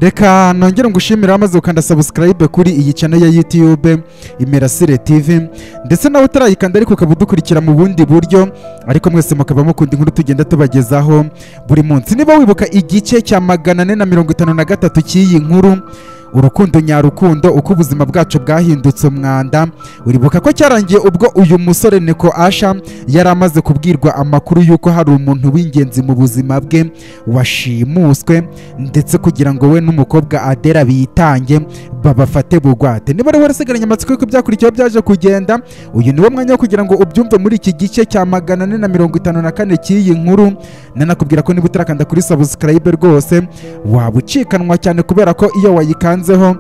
reka nongere ngushimire wamaze gukanda subscribe kuri iyi channel ya YouTube Imirasire TV ndetse nawe utarayikanda ariko ukaba udukurikira mu bundi buryo ariko mwese mukaba mukunda inkuru tugenda tubagezaho buri munsi niba wibuka igice cya magana ane na mirongo itanu na gatatu cy'iyi nkuru urukundo nyarukundo uko ubuzima bwacu bwahindutse umwanda uribuka ko cyarangiye ubwo uyu musore neko asha yari amaze kubwirwa amakuru y'uko hari umuntu w'ingenzi mu buzima bwe washimuswe ndetse kugira ngo we n'umukobwa adera bitange babafate bugwate niba rero warasigaranye amatsiko y'uko byakurikiyeho byaje kugenda uyu niwo mwanya wo kugira ngo ubyumve muri iki gice cya magana ane na mirongo itanu na kane cy'iyi nkuru nanakubwira ko niba utarakanda kuri subscribe rwose waba ucikanwa cyane kubera ko iyo wayikanzeho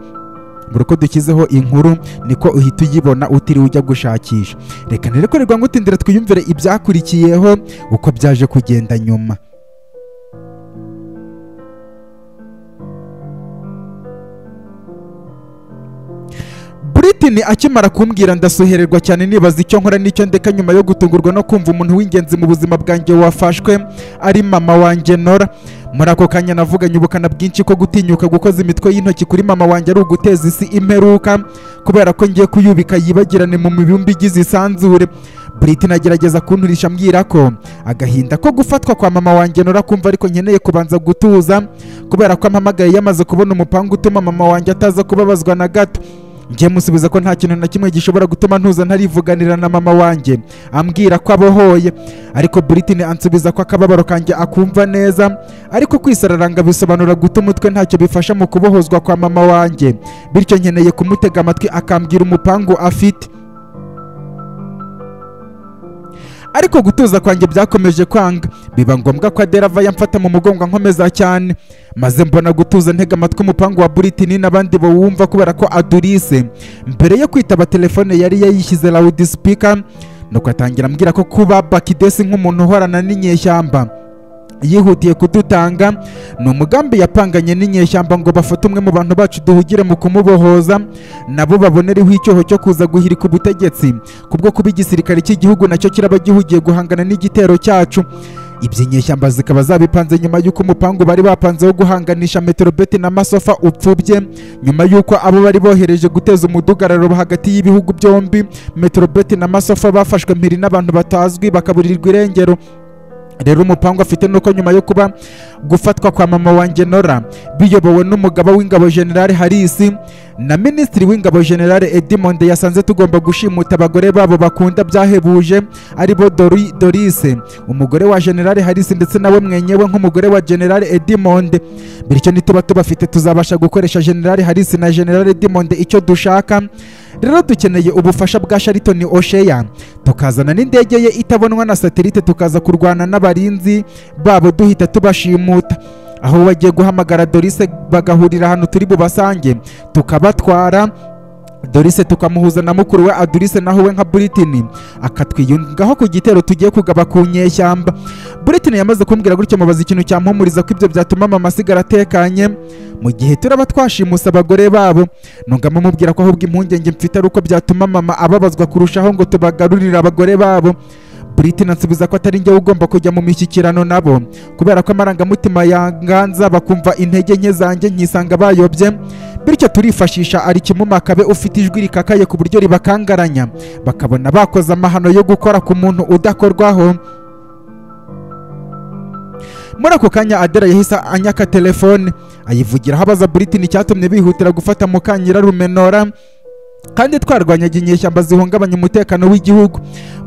buri uko dushyizeho inkuru niko uhita uyibona utiriwe ujya gushakisha reka ntirekorerwa ngo utindire twiyumvire ibyakurikiyeho uko byaje kugenda nyuma Britney akimara kumbwira ndasuhererwa cyane nibaza icyo nkora n'icyo ndeka nyuma yo gutungurwa no kumva umuntu w'ingenzi mu buzima bwanjye wafashwe ari mama wanjye Nora muri ako kanya navuganye ubukana bwinshi ko gutinyuka gukoza imitwe y'intoki kuri mama wanjye ari uguteza isi imperuka kubera ko ngiye kuyubika yibagirane mu mibumbi igize isanzure Britney agerageza kunturisha ambwira ko agahinda ko gufatwa kwa mama wanjye Nora kumva ariko nkeneye kubanza gutuza kubera ko ampamagaye yamaze kubona umupanga utuma mama wanjye ataza kubabazwa na gato njye musubiza ko nta kintu na kimwe gishobora gutuma ntuza ntarivuganira na mama wanjye ambwira ko abohoye ariko Britney ansubiza ko akababaro kanjye akumva neza ariko kwisararanga bisobanura guta umutwe ntacyo bifasha mu kubohozwa kwa mama wanjye bityo nkeneye kumutega amatwi akambwira umupangu afite ariko gutuza kwanjye byakomeje kwanga biba ngombwa ko adera ava yamfata mu mugongo nkomeza cyane maze mbona gutuza ntega amatwi umupangu wa Britney n'abandi bawumva kubera ko adurise mbere yo kwitaba telefone yari yayishyize loud speaker nuko atangira ambwira ko kuba bakidesi nk'umuntu uhorana n'inyeshyamba yihutiye kudutanga ni umugambi yapanganye n'inyeshyamba ngo bafate umwe mu bantu bacu duhugire mu kumubohoza nabo babonereho icyoho cyo kuza guhirika ubutegetsi kubwo kuba igisirikare cy'igihugu nacyo kiraba gihugiye guhangana n'igitero cyacu iby'inyeshyamba zikaba zabipanze nyuma y'uko umupangu bari bapanze wo guhanganisha meterobeti na masofa upfubye nyuma y'uko abo bari bohereje guteza umudugararo hagati y'ibihugu byombi meterobeti na masofa bafashwe mpiri n'abantu batazwi bakaburirwa irengero rero umupangu afite nuko nyuma yo kuba gufatwa kwa mama wanjye nora biyobowe n'umugaba w'ingabo generale harisi na minisitiri w'ingabo generale edimond yasanze tugomba gushimuta abagore babo bakunda byahebuje aribo dorise umugore wa generale harisi ndetse nawe mwenyewe nk'umugore wa generale edimond bityo nituba tubafite tuzabasha gukoresha generale harisi na generale edimond icyo dushaka rero dukeneye ubufasha bwa sharitoni osheya tukazana n'indege ye itabonwa na satelite tukaza kurwana n'abarinzi babo duhita tubashimuta aho bagiye guhamagara dorise bagahurira ahantu turi bubasange tukabatwara dorise tukamuhuza na mukuru we adurise naho we nka Britney akatwiyungaho ku gitero tugiye kugaba ku nyeshyamba Britney yamaze kumbwira gutyo mubaza ikintu cyampumuriza ko ibyo byatuma mama asigara atekanye mu gihe turaba twashimusa abagore babo ntugamo mubwira ko ahubwo impungenge mfite ari uko byatuma mama ababazwa kurushaho ngo tubagarurire abagore babo Britney ansubiza ko atari njyewe ugomba kujya mu mishyikirano nabo kubera ko amarangamutima yanganza bakumva intege nke zanjye nkisanga bayobye bityo turifashisha ari kimumakabe ufite ijwi rikakaye ku buryo ribakangaranya bakabona bakoze amahano yo gukora ku muntu udakorwaho muri ako kanya adera yahise anyaka telefone ayivugiraho abaza Britney icyatumye bihutira gufata mukanyira rumenora kandi twarwanyaga inyeshyamba zihungabanya umutekano w'igihugu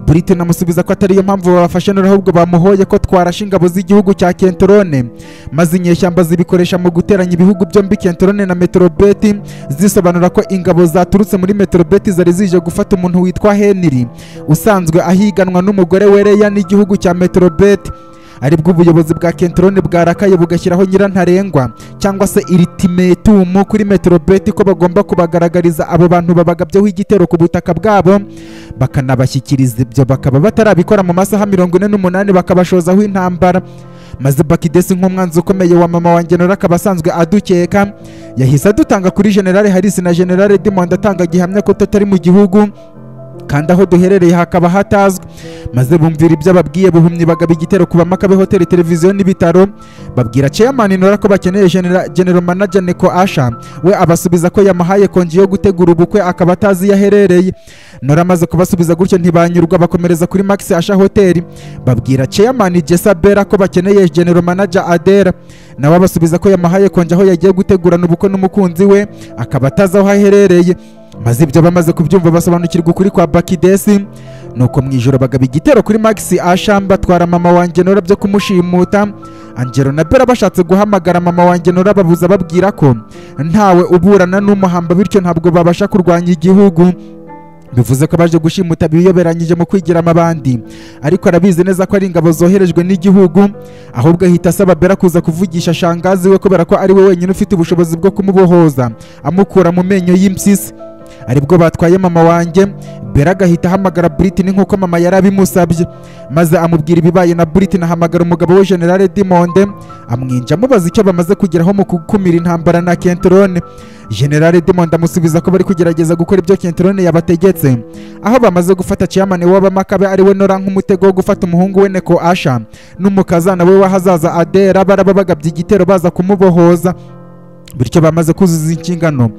Britney amusubiza ko atariyo mpamvu babafashe none ahubwo bamuhoye ko twarashe ingabo z'igihugu cya Kentrone maze inyeshyamba zibikoresha mu guteranya ibihugu byombi Kentrone na Metrobeti zisobanura ko ingabo zaturutse muri Metrobeti zari zije gufata umuntu witwa Henry usanzwe ahiganwa n'umugore wereya n'igihugu cya Metrobeti aribwo ubuyobozi bwa Kentrone bwarakaye bugashyiraho nyirantarengwa cyangwa se ultimatum kuri Metrobeti ko bagomba kubagaragariza abo bantu babagabyeho igitero ku butaka bwabo bakanabashyikiriza ibyo bakaba batarabikora mu masaha mirongo ine n'umunani bakabashozaho intambara maze bakidesi nk'umwanzi ukomeye wa mama wanjye nora akaba asanzwe adukeka yahise adutanga kuri generale harisi na generale dimond atanga gihamya ko tutari mu gihugu kandi aho duherereye hakaba hatazwi maze bumvira ibyo ababwiye buhumyi bagaba igitero ku bamakabe hoteli televiziyo n'ibitaro babwira chairman nora ko bakeneye Genera- general manager neko asha we abasubiza ko yamuhaye konji yo gutegura ubukwe akaba atazi iyo aherereye nora amaze kubasubiza gutyo ntibanyurwa bakomereza kuri max asha hoteli babwira chairman jesa bera ko bakeneye general manager adera nawe abasubiza ko yamuhaye konji aho yagiye gutegurana ubukwe n'umukunzi we akaba atazi aho aherereye maze ibyo bamaze kubyumva basobanukirwa ukuri kwa bakidesi nuko mu ijoro bagaba igitero kuri max asham batwara mama wanjye nora byo kumushimuta angelo na bera bashatse guhamagara mama wanjye nora babuza babwira ko ntawe uburana n'umuhamba bityo ntabwo babasha kurwanya igihugu bivuze ko baje gushimuta biyoberanyije mu kwigiramo abandi ariko arabizi neza ko ari ingabo zoherejwe n'igihugu ahubwo ahita asaba bera kuza kuvugisha shangazi we kubera ko ari we wenyine ufite ubushobozi bwo kumubohoza amukura mu menyo y'impyisi aribwo batwaye mama wanjye bera agahita ahamagara Britney nk'uko mama yari abimusabye maze amubwira ibibaye na Britney ahamagara umugabo we General Dimonde amwinja amubaza icyo bamaze kugeraho mu gukumira intambara na Kentrone General Dimonde amusubiza ko bari kugerageza gukora ibyo Kentrone yabategetse aho bamaze gufata chairman w'abamakabe ari we Nora nk'umutego wo gufata umuhungu we Neko Asha n'umukazana we w'ahazaza Adera baraba bagabye igitero baza kumubohoza bityo bamaze kuzuza inshingano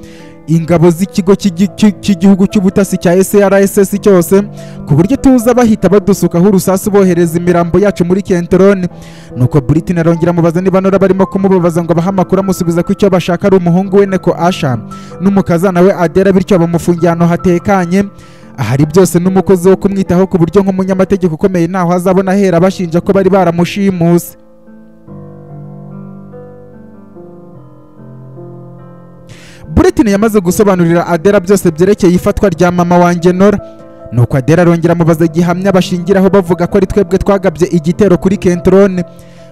ingabo z'ikigo cy'igi- cy'i- cy'igihugu cy'ubutasi cya srss cyose ku buryo tuza bahita badusukaho urusasu bohereza imirambo yacu muri kenterone nuko britain arongera amubaza niba nora barimo kumubabaza ngo abahe amakuru amusubiza ko icyo bashaka ari umuhungu we neko asha n'umukazana we adera bityo bamufungiye ahantu hatekanye ahari byose n'umukozi wo kumwitaho ku buryo nk'umunyamategeko ukomeye ntaho azabona ahera bashinja ko bari baramushimuse Britain yamaze gusobanurira Adela byose byerekeye ifatwa rya mama wanjye Nora nuko Adela arongera amubaza gihamya bashingiraho bavuga ko ari twebwe twagabye igitero kuri Kentrone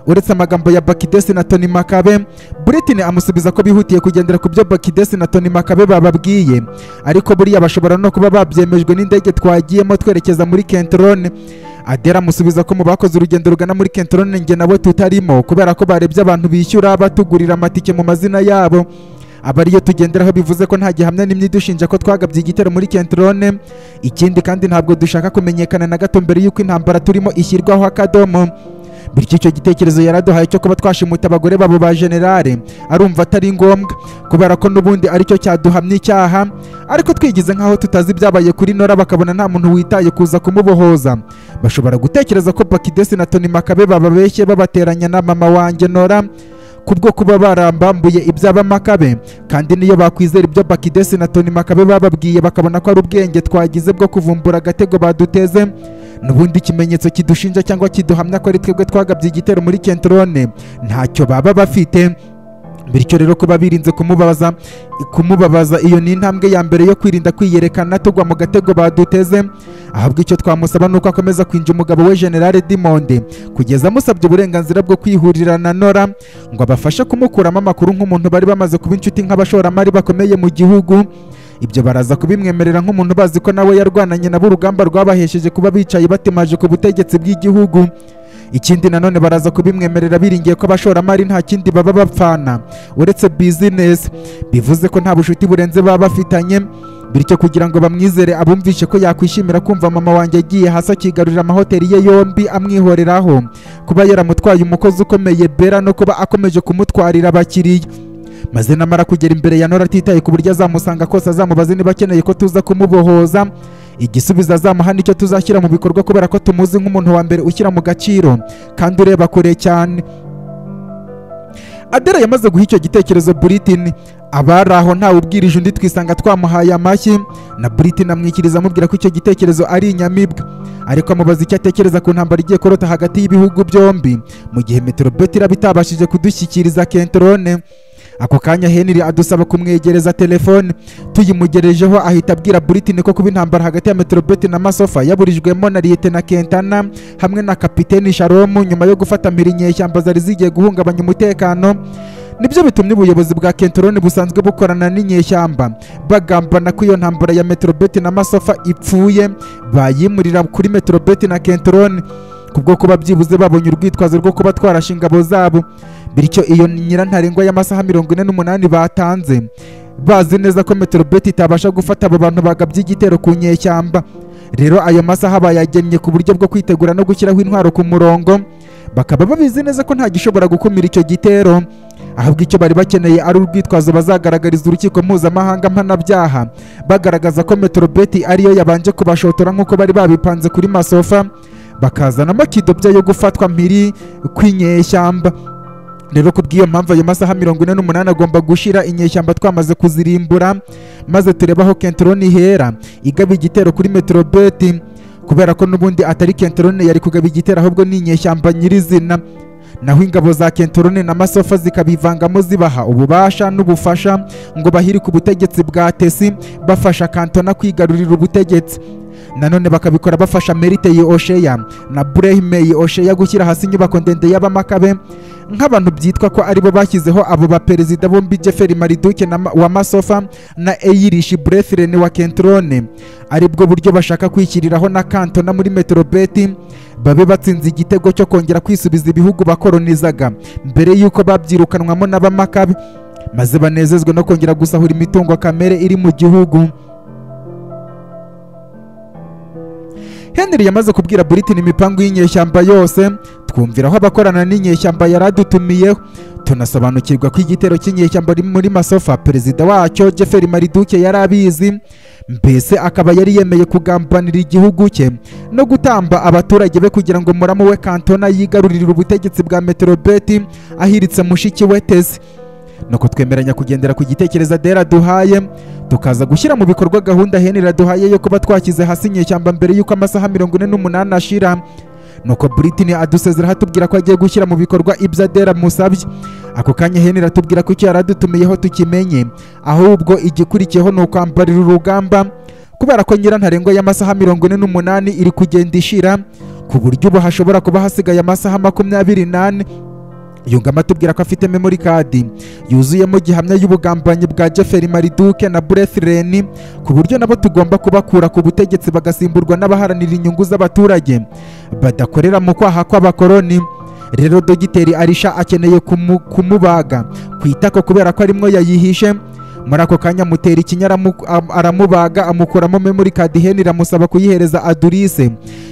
uretse amagambo ya Bakidesi na Tony Makabe Britain amusubiza ko bihutiye kugendera ku byo Bakidesi na Tony Makabe bababwiye ariko buriya bashobora no kuba babyemejwe n'indege twagiyemo twerekeza muri Kentrone Adela amusubiza ko mu bakoze urugendo rugana muri Kentrone njye nawe tutarimo kubera ko barebye abantu bishyura batugurira amatike mu mazina yabo aba ariyo tugenderaho bivuze ko nta gihamya n'imwe idushinja ko twagabye igitero muri kenterone ikindi kandi ntabwo dushaka kumenyekana na gato mbere y'uko intambara turimo ishyirwaho akadomo bityo icyo gitekerezo yaraduhaye cyo kuba twashimuta abagore babo ba generale arumva atari ngombwa kubera ko n'ubundi aricyo cyaduhamya icyaha ariko twigize nk'aho tutazi ibyabaye kuri nora bakabona nta muntu witaye kuza kumubohoza bashobora gutekereza ko bakidesi na toni makabe bababeshye babateranya na mama wanjye nora kubwo kuba barambambuye iby'abamakabe kandi niyo bakwizera ibyo bakidesi na toni makabe bababwiye bakabona ko ari ubwenge twagize bwo kuvumbura agatego baduteze n'ubundi ikimenyetso kidushinja cyangwa kiduhamya ko ari twebwe twagabye igitero muri kenterone ntacyo baba bafite bityo rero kuba birinze kumubaza kumubabaza iyo ni intambwe ya mbere yo kwirinda kwiyerekana tugwa mu gatego baduteze ahubwo icyo twamusaba ni uko akomeza kwinja umugabo we generale dimonde kugeza amusabye uburenganzira bwo kwihurira na nora ngo abafashe kumukuramo amakuru nk'umuntu bari bamaze kuba inshuti nk'abashoramari bakomeye mu gihugu ibyo baraza kubimwemerera nk'umuntu bazi ko nawe yarwananye nabo urugamba rwabahesheje kuba bicaye batemaje ku butegetsi bw'igihugu ikindi nanone baraza kubimwemerera biringiye ko abashoramari nta kindi baba bapfana uretse bizinesi bivuze ko nta bushuti burenze baba bafitanye bityo kugira ngo bamwizere abumvishe ko yakwishimira kumva mama wanjye agiye hasi akigarurira amahoteli ye yombi amwihoreraho kuba yaramutwaye umukozi ukomeye bera no kuba akomeje kumutwarira abakiriya maze namara kugera imbere ya nora atitaye ku buryo azamusanga kose azamubaze niba akeneye ko tuza kumubohoza igisubizo azamuha nicyo tuzashyira mu bikorwa kubera ko tumuzi nk'umuntu wa mbere ushyira mu gaciro kandi ureba kure cyane adela yamaze guha icyo gitekerezo Britain abari aho ntawe ubwirije undi twisanga twamuhaye amashyi na Britain amwikiriza amubwira ko icyo gitekerezo ari inyamibwa ariko amubaza icyo atekereza ku ntambara igiye kurota hagati y'ibihugu byombi mu gihe meterobeti iraba itabashije kudushyikiriza kenterone ako kanya henry adusaba kumwegereza telefone tuyimugerejeho ahita abwira Britain ko kuba intambara hagati ya meterobeti na masofa yaburijwemo na liyete na kentana hamwe na kapiteni sharomu nyuma yo gufata mpiri inyeshyamba zari zigiye guhungabanya umutekano nibyo bitumye ubuyobozi bwa kenterone busanzwe bukorana n'inyeshyamba bagambana ko iyo ntambara ya meterobeti na masofa ipfuye bayimurira kuri meterobeti na kenterone kubwo kuba byibuze babonye urwitwazo rwo kuba twarashe ingabo zabo bityo iyo nyirantarengwa y'amasaha mirongo ine n'umunani batanze bazi neza ko meterobeti itabasha gufata abo bantu bagabye igitero ku nyeshyamba rero ayo masaha bayagennye ku buryo bwo kwitegura no gushyiraho intwaro ku murongo bakaba babizi neza ko nta gishobora gukumira icyo gitero ahubwo icyo bari bakeneye ari urwitwazo bazagaragariza urukiko mpuzamahanga mpanabyaha bagaragaza ko metrobeti ariyo yabanje kubashotora nk'uko bari babipanze kuri masofa bakazana amakidobya yo gufatwa mpiri kw'inyeshyamba rero ku bw'iyo mpamvu ayo masaha mirongo ine n'umunani agomba gushira inyeshyamba twamaze kuzirimbura maze turebe aho kenteroni ihera igaba igitero kuri metrobeti kubera ko n'ubundi atari kenteroni yari kugaba igitero ahubwo ni inyeshyamba nyirizina naho ingabo za kenteroni na masofa zikabivangamo zibaha ububasha n'ubufasha ngo bahiri ku butegetsi bwa tesi bafasha kantona kwigarurira ubutegetsi nanone bakabikora bafasha merite osheya na burehime osheya gushyira hasi inyubako ndende y'abamakabe nk'abantu byitwa ko aribo bashyizeho abo baperezida bombi jeferi mariduke na Ma- wa masofa na eyirishi burefireni wa kentrone aribwo buryo bashaka kwishyiriraho na kantona muri metrobeti babe batsinze igitego cyo kongera kwisubiza ibihugu bakoronizaga mbere y'uko babyirukanwamo n'abamakabe maze banezezwe no kongera gusahura imitungo kamere iri mu gihugu henry yamaze kubwira britain imipango y'inyeshyamba yose twumvira aho abakorana n'inyeshyamba yaradutumiyeho tunasobanukirwa ko igitero cy'inyeshyamba riri muri masofa perezida wacyo jeferi mariduke yari abizi mbese akaba yari yemeye kugambanira igihugu cye no gutamba abaturage be kugira ngo muramu we kantona yigarurire ubutegetsi bwa meterobeti ahiritse mushiki we teze nuko twemeranya kugendera ku gitekerezo adera duhaye tukaza gushyira mu bikorwa gahunda henry duhaye yo kuba twashyize hasi inyeshyamba mbere y'uko amasaha mirongo ine n'umunani ashira nuko britain adusezeraho atubwira ko agiye gushyira mu bikorwa ibyo adera musabye ako kanya henry atubwira ko icyo yari adutumiyeho tukimenye ahubwo igikurikiyeho ni ukwambarira urugamba kubera ko nyirantarengwa y'amasaha mirongo ine n'umunani iri kugenda ishira ku buryo ubu hashobora kuba hasigaye amasaha makumyabiri n'ane yungamo atubwira ko afite memory card yuzuyemo gihamya y'ubugambanyi bwa jeferi mariduke na burefireni ku buryo nabo tugomba kubakura ku butegetsi bagasimburwa n'abaharanira inyungu z'abaturage badakorera mu kwaha kw'abakoroni rero dogiteri arisha akeneye kumu, kumubaga ku itako kubera ko arimwo yayihishe muri ako kanya mutera ikinya aramu- am- aramubaga amukuramo memory card henry amusaba kuyihereza adurise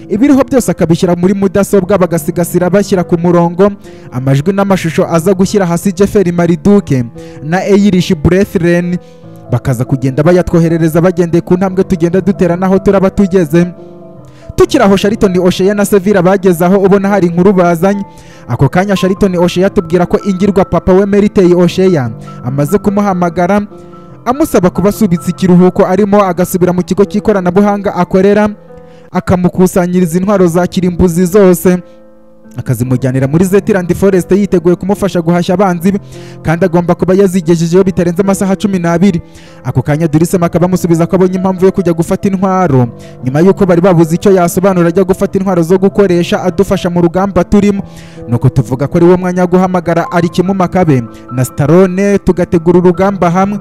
ibiriho byose akabishyira muri mudasobwa bagasigasira bashyira ku murongo amajwi n'amashusho aza gushyira hasi jeferi mariduke na eyirishi burethireni bakaza kugenda bayatwoherereza bagendeye ku ntambwe tugenda dutera n'aho turaba tugeze tukiri aho sharitoni osheya na sevira bageze aho ubona hari inkuru bazanye ako kanya sharitoni osheya atubwira ko ingirwa papa we meriteye osheya amaze kumuhamagara amusaba kubasubitsa ikiruhuko arimo agasubira mu kigo cy'ikoranabuhanga akorera akamukusanyiriza intwaro za kirimbuzi zose akazimujyanira muri zetirandi forest yiteguye kumufasha guhashya abanzi be kandi agomba kuba yazigejejeho bitarenze amasaha cumi n'abiri ako kanya durisema akaba amusubiza ko abonye impamvu yo kujya gufata intwaro nyuma y'uko bari babuze icyo yasobanura ajya gufata intwaro zo gukoresha adufasha mu rugamba turimo nuko tuvuga ko ari wo mwanya wo guhamagara ari kimumakabe na starone tugategura urugamba hamwe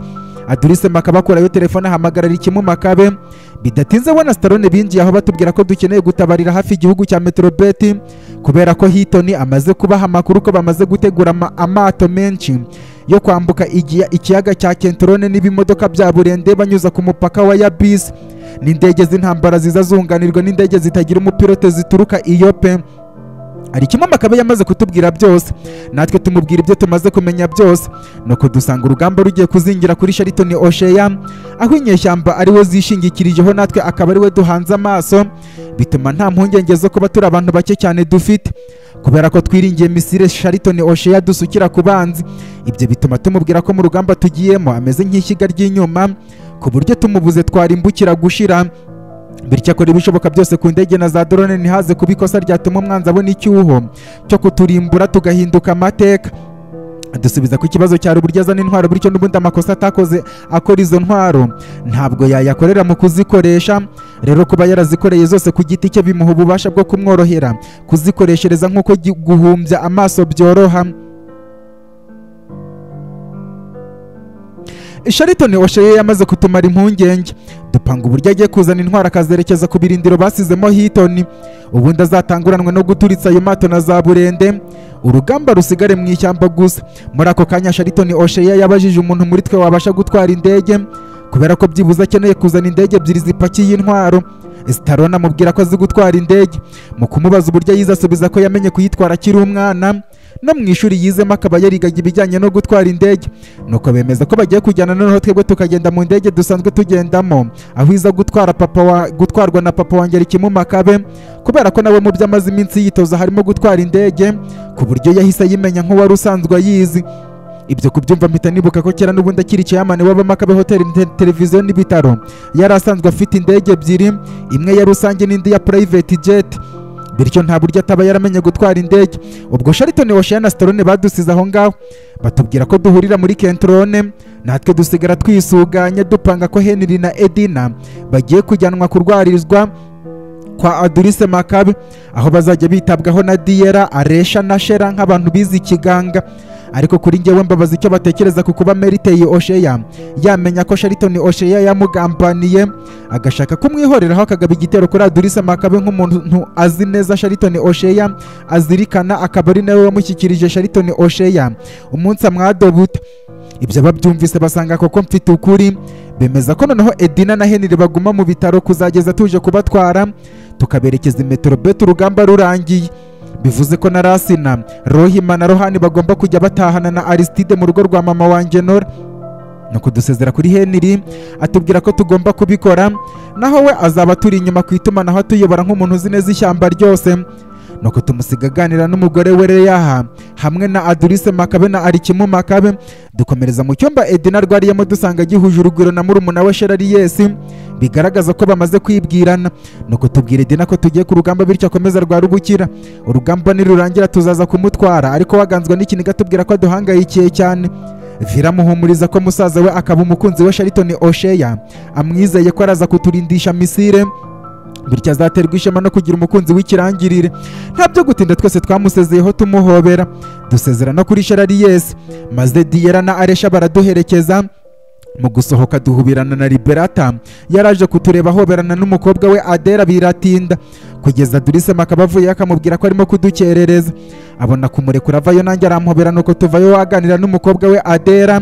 adurisema akaba akurayo telefone ahamagarara ikimumakabe bidatinze we na starone binjiye aho batubwira ko dukeneye gutabarira hafi igihugu cya metrobeti kubera ko hitoni amaze kubaha amakuru ko bamaze gutegura ama- amato menshi yo kwambuka igiya- ikiyaga cya kentrone n'ibimodoka bya burende banyuza ku mupaka wa yabisi n'indege z'intambara ziza zunganirwa n'indege zitagira umupilote zituruka iyo pe hari kimwe makabe yamaze kutubwira byose natwe tumubwira ibyo tumaze kumenya byose nuko dusanga urugamba rugiye kuzingira kuri sharitoni osheya aho inyeshyamba ari we zishingikirijeho natwe akaba ari we duhanze amaso bituma nta mpungenge zo kuba turi abantu bake cyane dufite kubera ko twiringiye misire sharitoni osheya dusukira ku banzi ibyo bituma tumubwira ko mu rugamba tugiyemo ameze nk'ishyiga ry'inyuma ku buryo tumubuze twarimbukira gushira bityo akora ibishoboka byose ku ndege na za drone ntihaze kuba ikosa ryatuma umwanzi abona icyuho cyo kuturimbura tugahinduka amateka dusubiza ku kibazo cyari uburyo azana intwaro bityo n'ubundi amakosa atakoze akora izo ntwaro ntabwo yayakorera mu kuzikoresha rero kuba yarazikoreye zose ku giti cye bimuha ububasha bwo kumworohera kuzikoreshereza nk'uko gi- guhumbya amaso byoroha sharitoni osheye yamaze kutumara impungenge dupanga uburyo agiye kuzana intwaro akazerekeza ku birindiro basizemo hitoni ubundi azatanguranwe no guturitsa ayo mato na za burende urugamba rusigare mu ishyamba gusa muri ako kanya sharitoni osheya yabajije umuntu muri twe wabasha gutwara indege kubera ko byibuze akeneye kuzana indege ebyiri zipakiye intwaro sitarona amubwira ko azi gutwara indege mu kumubaza uburyo yize asubiza ko yamenye kuyitwara akiri umwana no mu ishuri yizemo akaba yarigaga ibijyanye no gutwara indege nuko bemeza ko bagiye kujyana noneho twebwe tukagenda mu ndege dusanzwe tugendamo aho iza gutwara papa wa, gutwarwa na papa wanjye ikimuma kabe kubera ko nawe mu byo amaze iminsi yitoza harimo gutwara indege ku buryo yahise ayimenya nk'uwari usanzwe ayizi ibyo kubyumva mpita nibuka ko kera n'ubundi akiri ceyamani w'abamakabe hoteli te- televiziyo n'ibitaro yari asanzwe afite indege ebyiri imwe ya rusange n'indi ya private jet bityo nta buryo ataba yaramenye gutwara indege ubwo sharitoni washaya na sitorone badusize aho ngaho batubwira ko duhurira muri kentrone natwe dusigara twisuganya dupanga ko henry na edina bagiye kujyanwa kurwarizwa kwa adurise makabe aho bazajya bitabwaho na diyera aresha na shera nk'abantu bize ikiganga ariko kuri njyewe mbabaza icyo batekereza ku kuba meriteye osheya yamenya ko sharitoni osheya yamugambaniye agashaka kumwihoreraho akagaba igitero kuri adurise makabe nk'umuntu azi neza sharitoni osheya azirikana akaba ari nawe wamushyikirije sharitoni osheya umunsi amwadobuta ibyo babyumvise basanga koko mfite ukuri bemeza ko noneho edina na henry baguma mu bitaro kuzageza tuje kubatwara tukaberekeza i metrobet urugamba rurangiye bivuze ko na rasina rohima na rohani bagomba kujya batahana na aristide mu rugo rwa mama wanjye nora nuko dusezera kuri henry atubwira ko tugomba kubikora naho we azaba turi inyuma ku itumanaho atuyobora nk'umuntu uzi neza ishyamba ryose nuko tumusiga aganira n'umugore we reyaha hamwe na adurise makabe na arikimu makabe dukomereza mu cyumba edina arwariyemo dusanga gihuje urugwiro na murumuna we sherari yesi bigaragaza ko bamaze kwibwirana nuko tubwira edina ko tugiye ku rugamba bityo akomeza rwara ubukira urugamba nirurangira tuzaza kumutwara ariko waganzwa n'ikiniga tubwira ko aduhangayikiye cyane viramuhumuriza ko musaza we akaba umukunzi we sharitoni osheya amwizeye ko araza kuturindisha misire bityo azaterwa ishema no kugira umukunzi w'ikirangirire nta byo gutinda twese twamusezeyeho tumuhobera dusezera no kuri sherari yesi maze diyera na aresha baraduherekeza mu gusohoka duhubirana na liberata yaraje kutureba ahoberana n'umukobwa we adera biratinda kugeza durise makaba avuyeyo akamubwira ko arimo kudukerereza abona kumurekura avayo nanjye aramuhobera nuko tuvayo waganira n'umukobwa we adera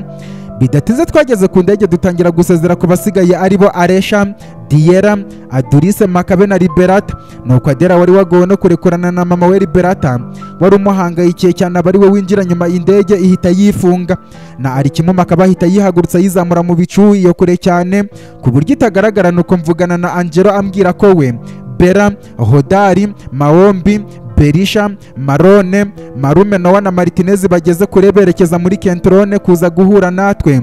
bidatinze twageze ku ndege dutangira gusezera ku basigaye aribo aresha diyera adurise makabe na liberata nuko adera wari wagowe no kurekurana na mama we liberata wari umuhangayikiye cyane aba ari we winjira nyuma indege ihita yifunga na arikimu makaba ahita yihagurutsa yizamura mu bicu iyo kure cyane ku buryo itagaragara nuko mvugana na angelo ambwira ko we bera hodari maombi berisha marone marume nowa na martinez bageze kure berekeza muri kentrone kuza guhura natwe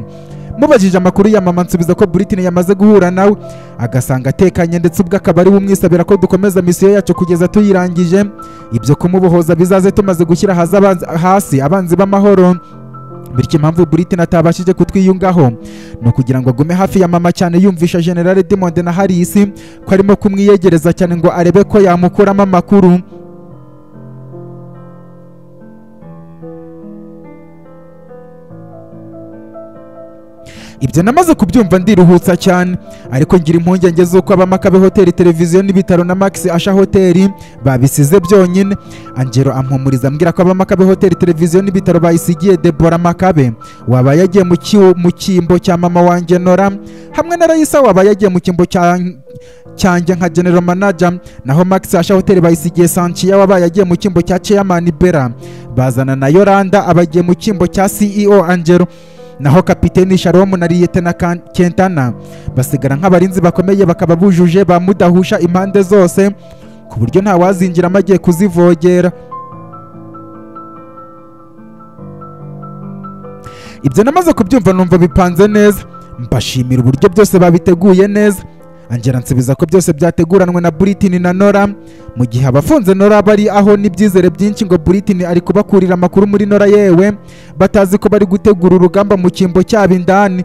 mubajije amakuru ya mama nsubiza ko Britney yamaze guhura nawe agasanga atekanye ndetse ubwo akaba ari we umwisabira ko dukomeza misiyo yacu kugeza tuyirangije ibyo kumubohoza bizaze tumaze gushyira hasi abanzi- hasi abanzi b'amahoro bityo impamvu Britney atabashije kutwiyungaho ni ukugira ngo agume hafi ya mama cyane yumvisha General Diamond na Harris ko arimo kumwiyegereza cyane ngo arebe ko yamukuramo amakuru ibyo namaze kubyumva ndiruhutsa cyane ariko ngira impungenge z'uko abamakabe hoteli televiziyo n'ibitaro na max asha hoteli babisize byonyine angelo ampumuriza ambwira ko abamakabe hoteli televiziyo n'ibitaro bayisigiye debora makabe waba yagiye mu ki- mu cyimbo cya mama wanjye nora hamwe na rayisa waba yagiye mu cyimbo cya cyanjye nka general manager naho max asha hoteli bayisigiye sanchiya wabaye agiye mu cyimbo cya chairman bera bazana na yoranda abagiye mu cyimbo cya ceo angelo naho kapiteni sharomu na liyetena Kan- kentana basigara nk'abarinzi bakomeye bakaba bujuje ba mudahusha impande zose ku buryo nta wazinjiramo agiye kuzivogera ibyo namaze kubyumva numva bipanze neza mbashimira uburyo byose babiteguye neza angera nsubiza ko byose byateguranwe na Britney na Nora mu gihe abafunze Nora bari aho n'ibyizere byinshi ngo Britney ari kubakurira amakuru muri Nora yewe batazi ko bari gutegura urugamba mu cyimbo cyabo indani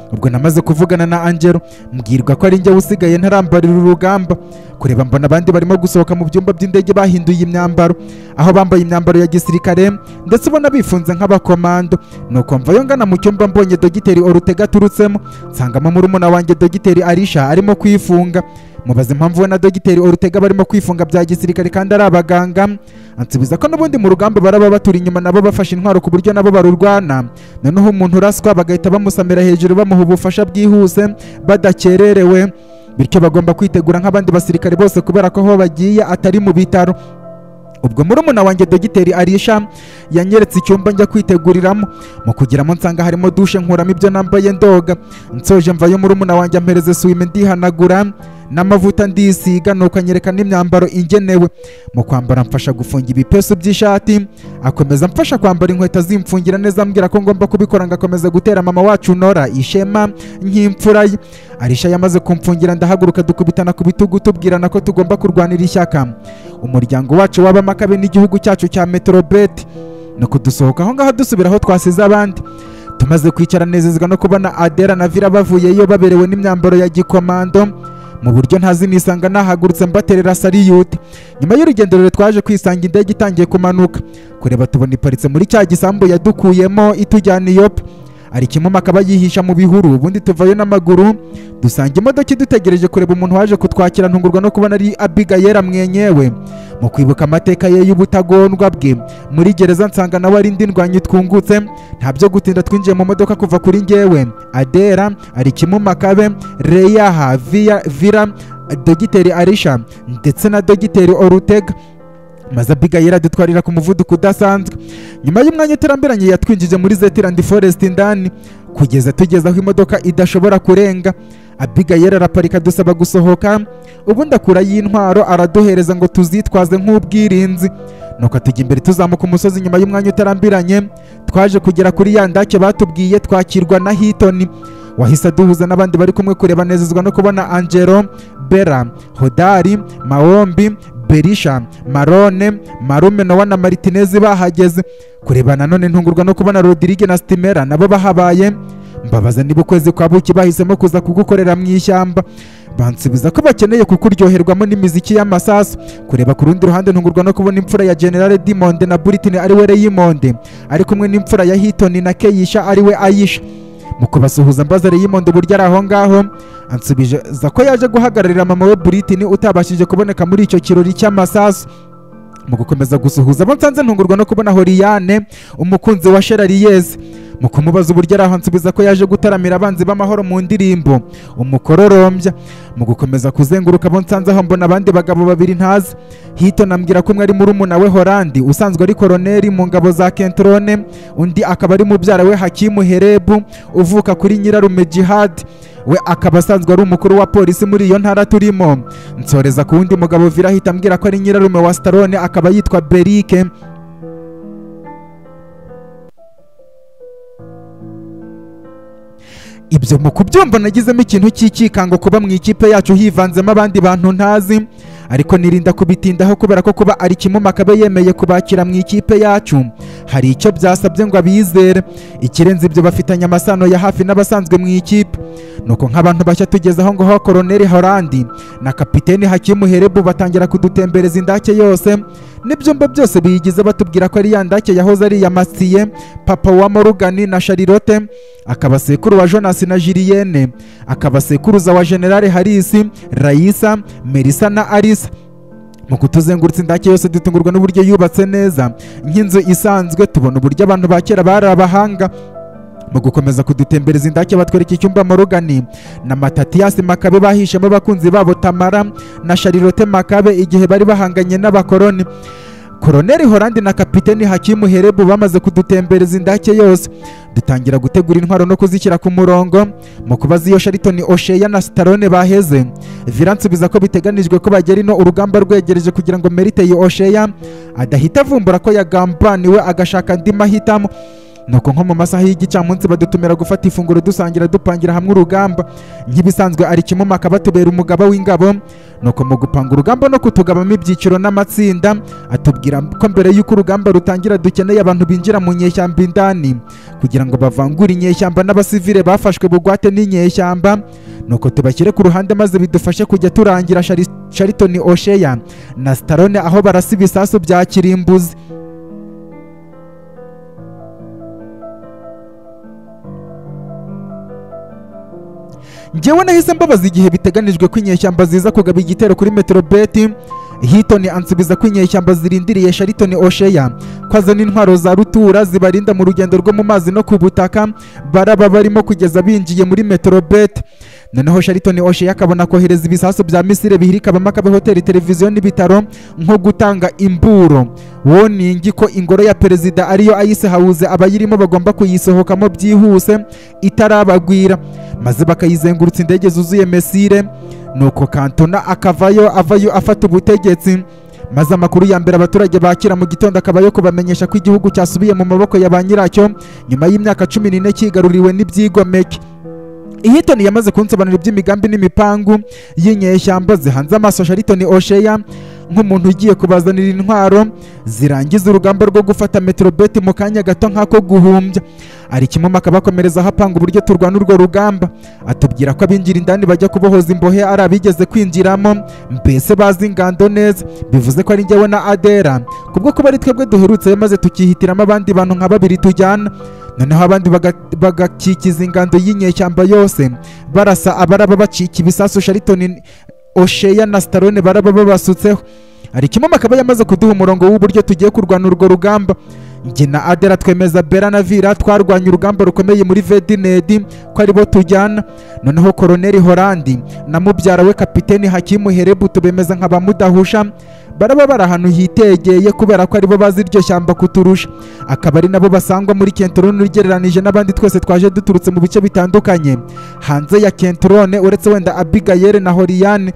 ubwo namaze kuvugana na angelo mbwirwa ko ari njye usigaye ntarambarira urugamba kureba mbona abandi barimo gusohoka mu byumba by'indege bahinduye imyambaro aho bambaye imyambaro ya gisirikare ndetse ubona bifunze nk'abakomando nuko mvayo ngana mu cyumba mbonye dogiteri orutega aturutsemo nsangamo murumuna wanjye dogiteri arisha arimo kwifunga mubaza impamvu we na dogiteri orutega barimo kwifunga bya gisirikare kandi ari abaganga ansubiza ko n'ubundi mu rugamba baraba baturi inyuma nabo bafashe intwaro ku buryo nabo barurwana noneho umuntu uraswa bagahita bamusamira hejuru bamuha ubufasha bwihuse badakererewe bityo bagomba kwitegura nk'abandi basirikare bose kubera ko aho bagiye atari mu bitaro ubwo murumuna wanjye dogiteri arisha yanyeretse icyumba njya kwiteguriramo mu kugeramo nsanga harimo dushe nkuramo ibyo nambaye ndoga nsoje mvayo murumuna wanjye ampereze swime ndihanagura n'amavuta ndisiga nuko anyereka n'imyambaro ingenewe mu kwambara mfasha gufunga ibipesu by'ishati akomeza amfasha kwambara inkweto zimfungira neza ambwira ko ngomba kubikora ngakomeza gutera mama wacu nora ishema nk'imfura ye arisha yamaze kumfungira ndahaguruka dukubitana ku bitugu tubwirana ko tugomba kurwanira ishyaka umuryango wacu wabamo akabe n'igihugu cyacu cya metrobeti ni ukudusohoka aho ngaho dusubira aho twasize abandi tumaze kwicara nezezwa no kubona adera na vira bavuyeyo baberewe n'imyambaro ya gikomando mu buryo ntazi nisanga nahagurutse mbaterera sariyute nyuma y'urugendo rure twaje kwisanga indege itangiye kumanuka kureba tubona iparitse muri cya gisambu yadukuyemo itujyana iyope ari kimuma akaba yihisha mu bihuru ubundi tuvayo n'amaguru dusanga imodoka idutegereje kureba umuntu waje kutwakira ntungurwa no kubona ari abigayera mwenyewe mu kwibuka amateka ye y'ubutagondwa bwe muri gereza nsanga nawe ari ndindwanyi twungutse nta byo gutinda twinjiye mu modoka kuva kuri ngewe adera ari kimuma kabe reyaha Via- vira dogiteri arisha ndetse na dogiteri orutega maze abigayira adutwarira ku muvuduko udasanzwe nyuma y'umwanya utarambiranye yatwinjije muri zetirandi forest indani kugeza tugeze aho imodoka idashobora kurenga abigayira araparika dusaba gusohoka ubundi akura y'intwaro araduhereza ngo tuzitwaze nk'ubwirinzi nuko tujya imbere tuzamuka umusozi nyuma y'umwanya utarambiranye twaje kugera kuri ya ndake batubwiye twakirwa na hitoni wahise aduhuza n'abandi bari kumwe kureba nezezwa no kubona angelo bera hodari maombi berisha marone marume nowa na maritinezi bahageze kureba nanone ntungurwa no kubona rodirige na sitimera nabo bahabaye mbabaza niba ukwezi kwa buki bahisemo kuza kugukorera mu ishyamba bansubiza ko bakeneye kukuryoherwamo n'imiziki y'amasasu kureba ku rundi ruhande ntungurwa no kubona imfura ya generale dimonde na buritini ari we reyimonde ari kumwe n'imfura ya hitoni na keyisha ari we ayisha mu kubasuhuza mbaza reyimonde uburyo ari aho ngaho ansubiza ko yaje guhagararira mama we buritini utabashije kuboneka muri icyo kirori cy'amasasu mu gukomeza gusuhuza abo nsanze ntungurwa no kubona horiyane umukunzi wa sherariyeze mu kumubaza uburyo ari aho ansubiza ko yaje gutaramira abanzi b'amahoro mu ndirimbo umukororombya mu gukomeza kuzenguruka abo nsanze aho mbona abandi bagabo babiri ntazi hito nambwira ko umwe ari murumuna we horandi usanzwe ari koroneri mu ngabo za kentrone undi akaba ari mubyara we hakimu herebu uvuka kuri nyirarume jihadi we akaba asanzwe ari umukuru wa polisi muri iyo ntara turimo nsoreza ku wundi mugabo vira ahita ambwira ko ari nyirarume wa starone akaba yitwa berike ibyo mu kubyumva nagizemo ikintu cy'ikikango kuba mu ikipe yacu hivanzemo abandi bantu ntazi ariko nirinda kubitindaho kubera ko kuba ari kimwe makabe yemeye kubakira mu ikipe yacu hari icyo byasabye ngo abizere ikirenze ibyo bafitanye amasano ya hafi n'abasanzwe mu ikipe nuko nk'abantu bashya tugeze aho ngaho koroneri horandi na kapiteni hakimu herebu batangira kudutembereza indake yose n'ibyumba byose biyigize batubwira ko ari ya ndake yahoze ari iya masiye papa wa morugani na sharirote akaba sekuru wa jonasi na jiriyene akaba sekuruza wa generale harisi rayisa merisa na arisa mu kutuzengurutsa indake yose dutungurwa n'uburyo yubatse neza nk'inzu isanzwe tubona uburyo abantu ba kera bari abahanga mu gukomeza kudutembereza indake batwereka icyumba morugani na matatiyasi makabe bahishemo abakunzi babo tamara na sharirote makabe igihe bari bahanganye n'abakoroni koroneri horandi na kapiteni hakimu herebu bamaze kudutembereza indake yose dutangira gutegura intwaro no kuzishyira ku murongo mu kubaza iyo sharitoni osheya na sitarone baheze viransubiza ko biteganijwe ko bagera ino urugamba rwegereje kugira ngo merite iyi osheya adahita avumbura ko yagambaniwe agashaka andi mahitamo nuko nko mu masaha y'igicamunsi badutumira gufata ifunguro dusangira dupangira hamwe urugamba nk'ibisanzwe ari kimuma akabatubera umugaba w'ingabo nuko mu gupanga urugamba no kutugabamo ibyiciro n'amatsinda atubwira ko mbere y'uko urugamba rutangira dukeneye abantu binjira mu nyeshyamba indani kugira ngo bavangure inyeshyamba n'abasivile bafashwe bugwate n'inyeshyamba nuko tubashyire ku ruhande maze bidufashe kujya turangira Shari- sharitoni osheya na sitarone aho barasa ibisasu bya kirimbuzi njyewe nahise mbabaza igihe biteganijwe ko inyeshyamba ziza kugaba igitero kuri metrobeti Hilton ansubiza ko inyeshyamba zirindiriye Shariton Ocean ko azana intwaro za rutura zibarinda mu rugendo rwo mu mazi no ku butaka baraba barimo kugeza binjiye muri Metrobet noneho Shariton Ocean akabona kohereza ibisasu bya Misiri bihirika abamakabe hoteli televiziyo n'ibitaro nko gutanga imburo woningi ko ingoro ya perezida ariyo Ice House abayirimo bagomba kuyisohokamo byihuse itarabagwira maze bakayizengurutsa indege zuzuye Mesire nuko kantona akavayo avayo afata ubutegetsi maze amakuru ya mbere abaturage bakira mu gitondo akaba yo kubamenyesha ko igihugu cyasubiye mu maboko ya ba nyiracyo nyuma y'imyaka cumi n'ine kigaruriwe n'ibyigomeke Hilton yamaze kunsobanurira iby'imigambi n'imipangu y'inyeshyamba zihanze amaso Shariton Ocean nk'umuntu ugiye kubazanira intwaro zirangiza urugamba rwo gufata Metrobet mu kanya gato nk'ako guhumbya ari kimwe akabakomereza aho apanga uburyo turwana urwo rugamba atubwira ko abinjira indani bajya kubohoza imbohe ari abigeze kwinjiramo mbese bazi ingando neza bivuze ko ari njyewe na adera kubwo kuba ari twebwe duherutseyo maze tukihitiramo abandi bantu nka babiri tujyana noneho abandi baga- bagakikiza ingando y'inyeshyamba yose barasa abaraba bacika ibisasu sharitoni osheya na sitarone baraba babasutseho hari kimwe akaba yamaze kuduha umurongo w'uburyo tugiye kurwana urwo rugamba njye na adera twemeza bera na vira twarwanye urugamba rukomeye muri vedinedi ko aribo tujyana noneho koroneli horandi na mubyara we kapiteni hakimu herebutu bemeza nka ba mudahusha baraba bari ahantu hitegeye kubera ko aribo bazi iryo shyamba kuturusha akaba ari nabo basangwa muri kentorone ugereranije n'abandi twese twaje duturutse mu bice bitandukanye hanze ya kentorone uretse wenda abigayere na horiyane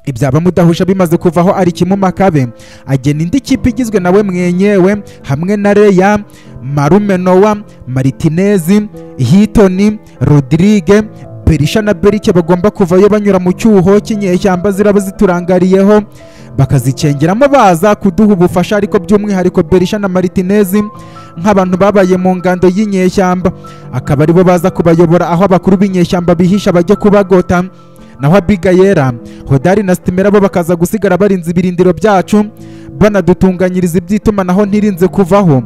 ibyaba mudahusha bimaze kuvaho ari kimwe makabe agena indi kipe igizwe nawe mwenyewe hamwe na reya marume nowa maritinezi hitoni rodirige berisha na berike bagomba kuvayo banyura mu cyuho cy'inyeshyamba ziraba ziturangariyeho bakazicengeramo baza kuduha ubufasha ariko by'umwihariko berisha na maritinezi nk'abantu babaye mu ngando y'inyeshyamba akaba aribo baza kubayobora aho abakuru b'inyeshyamba bihisha bajya kubagota naho abigayera hodari na sitimera bo bakaza gusigara barinze ibirindiro byacu banadutunganyiriza iby'itumanaho ntirinze kuvaho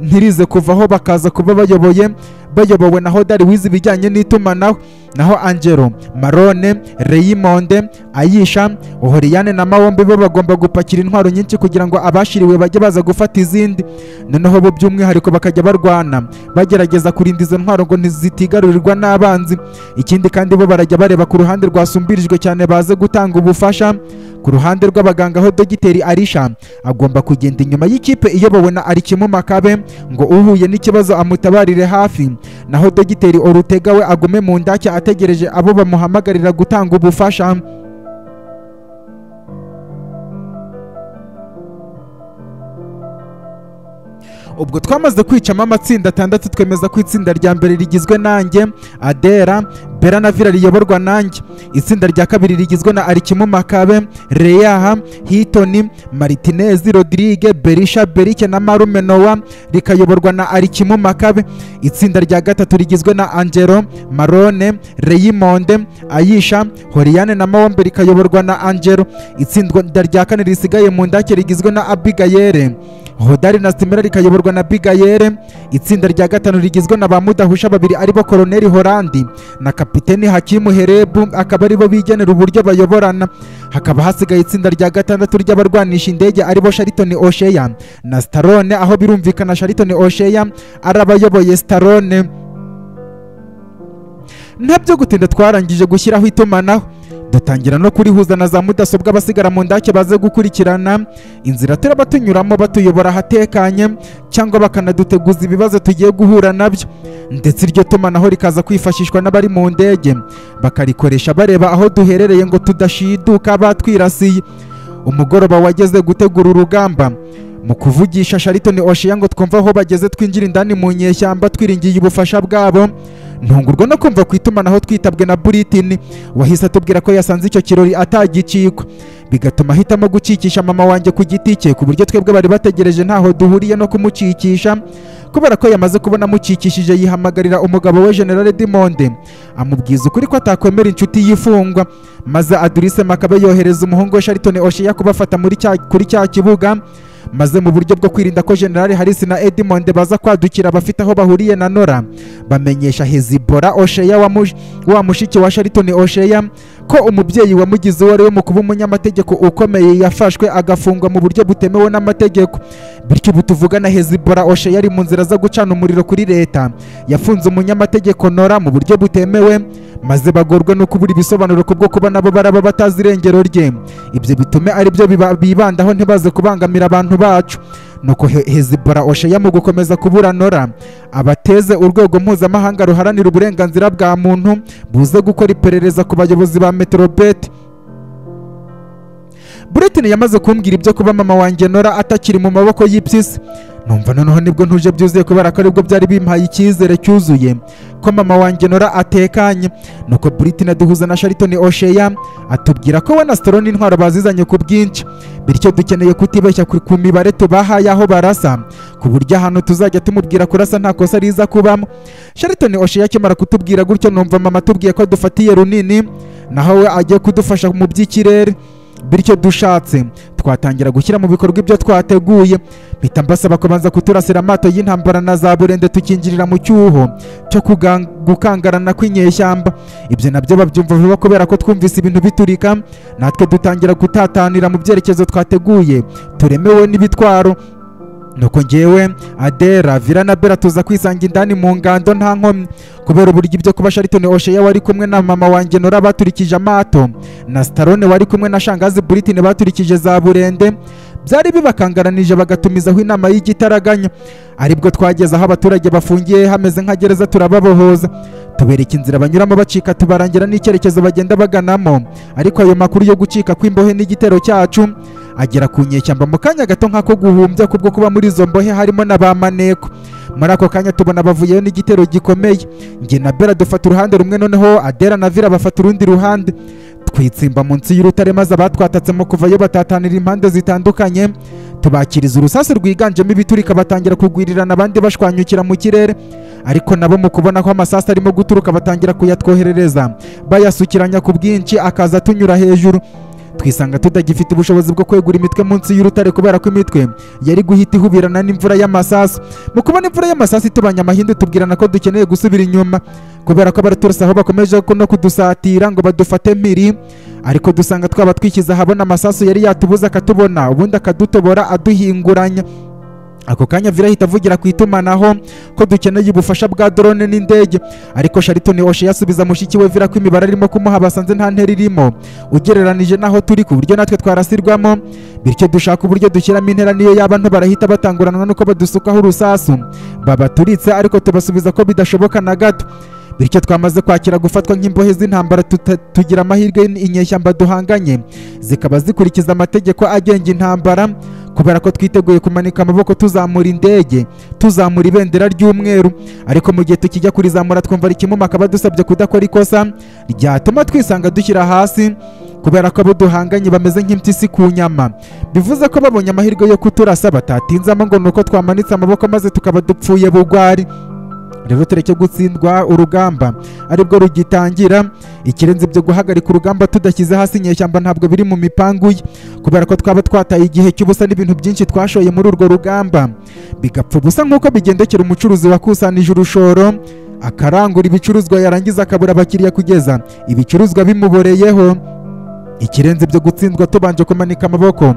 ntirize kuvaho bakaza kuba bayoboye bayobowe na hodari wize ibijyanye n'itumanaho naho angelo marone reyimonde ayisha ohoriyane na mawombe bo bagomba gupakira intwaro nyinshi kugira ngo abashiriwe bajye baza gufata izindi noneho bo by'umwihariko bakajya barwana bagerageza kurinda izo ntwaro ngo ntizitigarurirwa n'abanzi ikindi kandi bo barajya bareba ku ruhande rwasumbirijwe cyane baze gutanga ubufasha ku ruhande rw'abaganga ho dogiteri arisha agomba kugenda inyuma y'ikipe iyobowe na arikimu makabe ngo uhuye n'ikibazo amutabarire hafi naho dogiteri orutega we agume mu ndake ategereje abo bamuhamagarira gutanga ubufasha ubwo twamaze kwicamo amatsinda atandatu twemeza ko itsinda rya mbere rigizwe nanjye adera bera na vira riyoborwa nanjye itsinda rya kabiri rigizwe na arikimu makabe reyaha hitoni maritinezi rodirige berisha berike na marume nowa rikayoborwa na arikimu makabe itsinda rya gatatu rigizwe na angelo marone reyimonde ayisha horiyane na mawombe rikayoborwa na angelo itsinda rya kane risigaye mu ndake rigizwe na abigayere hodari na sitimera rikayoborwa na bigayere itsinda rya gatanu rigizwe na ba mudahusha babiri aribo koroneli horandi na kapiteni hakimu herebu akaba aribo bigenera uburyo bayoborana hakaba hasigaye itsinda rya gatandatu ry'abarwanisha indege aribo sharitoni osheya na sitarone aho birumvikana sharitoni osheya ari abayoboye sitarone ntabyo gutinda twarangije gushyiraho itumanaho dutangira no kurihuza na za mudasobwa abasigara mu ndake baze gukurikirana inzira turaba tunyuramo batuyobora ahatekanye cyangwa bakanaduteguza ibibazo tugiye guhura nabyo ndetse iryo tumanaho rikaza kwifashishwa n'abari mu ndege bakarikoresha bareba aho duherereye ngo tudashiduka batwirasiye umugoroba wageze gutegura urugamba mu kuvugisha sharitoni oshiya ngo twumve aho bageze twinjira indani mu nyeshyamba twiringiye ubufasha bwabo ntungurwa no kumva ku itumanaho twitabwe na buritini wahise atubwira ko yasanze icyo kirori atagicikwa bigatuma ahitamo gucikisha mama wanjye ku giti cye ku buryo twebwe bari bategereje ntaho duhuriye no kumucikisha kubera ko yamaze kubona amucikishije yihamagarira umugabo we generale dimonde amubwiza ukuri ko atakwemera inshuti y'imfungwa maze adurise makabe yohereza umuhungu we sharitoni oshiya kubafata muri cya- kuri cya kibuga maze mu buryo bwo kwirinda ko generale harisi na edimonde baza kwadukira abafite aho bahuriye na nora bamenyesha hezibora osheya wa mush- wa mushiki wa sharitoni osheya ko umubyeyi wamugize uwo ari we mu kuba umunyamategeko ukomeye yafashwe agafungwa mu buryo butemewe n'amategeko bityo ubu tuvugana hezibora oshe yari mu nzira zo gucana umuriro kuri leta yafunze umunyamategeko nora mu buryo butemewe maze bagorwa no kubura ibisobanuro ku bwo kuba nabo baraba batazi irengero rye ibyo bitume aribyo biba- bibandaho ntibaze kubangamira abantu bacu nuko He- hezibora osheya mu gukomeza kubura nora abateze urwego mpuzamahanga ruharanira uburenganzira bwa muntu buze gukora iperereza ku bayobozi ba meterobeti Britain yamaze kumbwira ibyo kuba mama wanjye Nora atakiri mu maboko y'iby'isi numva noneho nibwo ntuje byuzuye kubera ko aribwo byari bimpaye icyizere cyuzuye ko mama wanjye Nora atekanye nuko Britain aduhuza na Shariton Oshea atubwira ko we na Stallone intwaro bazizanye ku bwinshi bityo dukeneye kutibeshya ku ku mibare tubahaye aho barasa ku buryo ahantu tuzajya tumubwira kurasa nta kosa riza kubamo Shariton Oshea akimara kutubwira gutyo numva mama atubwiye ko dufatiye runini naho we agiye kudufasha mu by'ikirere bityo dushatse twatangira gushyira mu bikorwa ibyo twateguye mpita mbasaba kubanza kuturasira amato y'intambara na za burende tukinjirira mu cyuho cyo kugan- gukangarana kw'inyeshyamba ibyo nabyo babyumva vuba kubera ko twumvise ibintu biturika natwe dutangira gutatanira mu byerekezo twateguye turemewe n'ibitwaro nuko njyewe adera vira na bera tuza kwisanga indani mu ngando nta nkomyi kubera uburyo ibyo kuba sharitoni osheya wari kumwe na mama wanjye nora baturikije amato na starone wari kumwe na shangazi buritine baturikije za burende byari bibakangaranije bagatumizaho inama y'igitaraganya aribwo twageze aho abaturage bafungiye hameze nka gereza turababohoza tubereka inzira banyuramo bacika tubarangira n'icyerekezo bagenda baganamo ariko ayo makuru yo gucika kw'imbohe n'igitero cyacu agera ku nyeshyamba mu kanya gato nk'ako guhumbya kubwo kuba muri izo mbohe harimo na ba maneko muri ako kanya tubona bavuyeyo n'igitero gikomeye njye na bera dufata uruhande rumwe noneho adera na vira bafata urundi ruhande twitsimba munsi y'urutare maze abatwatatsemo kuvayo batatanira impande zitandukanye tubakiriza urusasu rwiganjemo ibiturika batangira kugwirirana abandi bashwanyukira mu kirere ariko nabo mu kubona ko amasasu arimo guturuka batangira kuyatwoherereza bayasukiranya ku bwinshi akaza atunyura hejuru twisanga tutagifite ubushobozi bwo kwegura imitwe munsi y'urutare kubera ko imitwe yari guhita ihubirana n'imvura y'amasasu mu kubona imvura y'amasasu itubanye amahindu tubwirana ko dukeneye gusubira inyuma kubera ko abaturutse aho bakomeje ko no kudusatira ngo badufate mpiri ariko dusanga twaba twikiza ahabona amasasu yari yatubuza akatubona ubundi akadutobora aduhinguranya ako kanya virahita avugira ku itumanaho ko dukeneye ubufasha bwa drone n'indege ariko sharitoni oshe yasubiza mushiki we vira ko imibare arimo kumuha basanze nta ntera irimo ugereranije n'aho turi ku buryo natwe twarasirwamo bityo dushaka uburyo dushyiramo intera niyo yaba nto barahita batanguranwa nuko badusukaho urusasu babaturitse ariko tubasubiza ko bidashoboka na gato bityo twamaze kwakira gufatwa nk'imbohe z'intambara tuta- tugira amahirwe inyeshyamba duhanganye zikaba zikurikiza amategeko agenga intambara kubera ko twiteguye kumanika amaboko tuzamura indege tuzamura ibendera ry'umweru ariko mu gihe tukijya kurizamura twumva rikimuma akaba adusabye kudakora ikosa ryatuma twisanga dushyira hasi kubera ko abo duhanganye bameze nk'impyisi ku nyama bivuze ko babonye amahirwe yo kuturasa batatinzamo ngo ni uko twamanitse amaboko maze tukaba dupfuye bugwari rero tureke gutsindwa urugamba aribwo rugitangira ikirenze ibyo guhagarika urugamba tudashyize hasi inyeshyamba ntabwo biri mu mipangu ye kubera ko twaba twataye igihe cy'ubusa n'ibintu byinshi twashoye muri urwo rugamba bigapfa ubusa nk'uko bigendekera umucuruzi wakusanije urushoro akarangura ibicuruzwa yarangiza akabura abakiriya kugeza ibicuruzwa bimuboreyeho ikirenze ibyo gutsindwa tubanje kumanika amaboko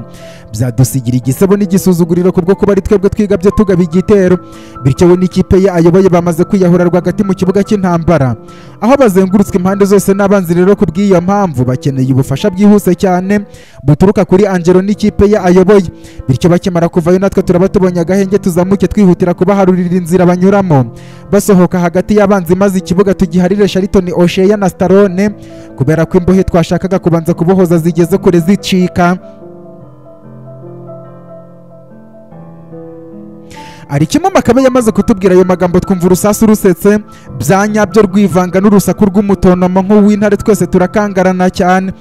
byadusigira igisebo n'igisuzuguriro kubwo kuba ari twebwe twigabye tugaba igitero bityo we n'ikipe ye ayoboye bamaze kwiyahura rwagati mu kibuga cy'intambara aho bazengurutswe impande zose n'abanzi rero ku bw'iyo mpamvu bakeneye ubufasha bwihuse cyane buturuka kuri angelo n'ikipe ye ayoboye bityo bakimara kuvayo natwe turaba tubonye agahenge tuzamuke twihutira kubaharurira inzira banyuramo basohoka hagati y'abanzi maze ikibuga tugiharire sharitoni osheya na starone kubera ko imbohe twashakaga kubanza kubohoza zigeze kure zicika arikimama akabe yamaze kutubwira ayo magambo twumva urusasu rusetse byanyabyo rwivanga n'urusaku rw'umutonomo nk'uw'intare twese turakangarana cyane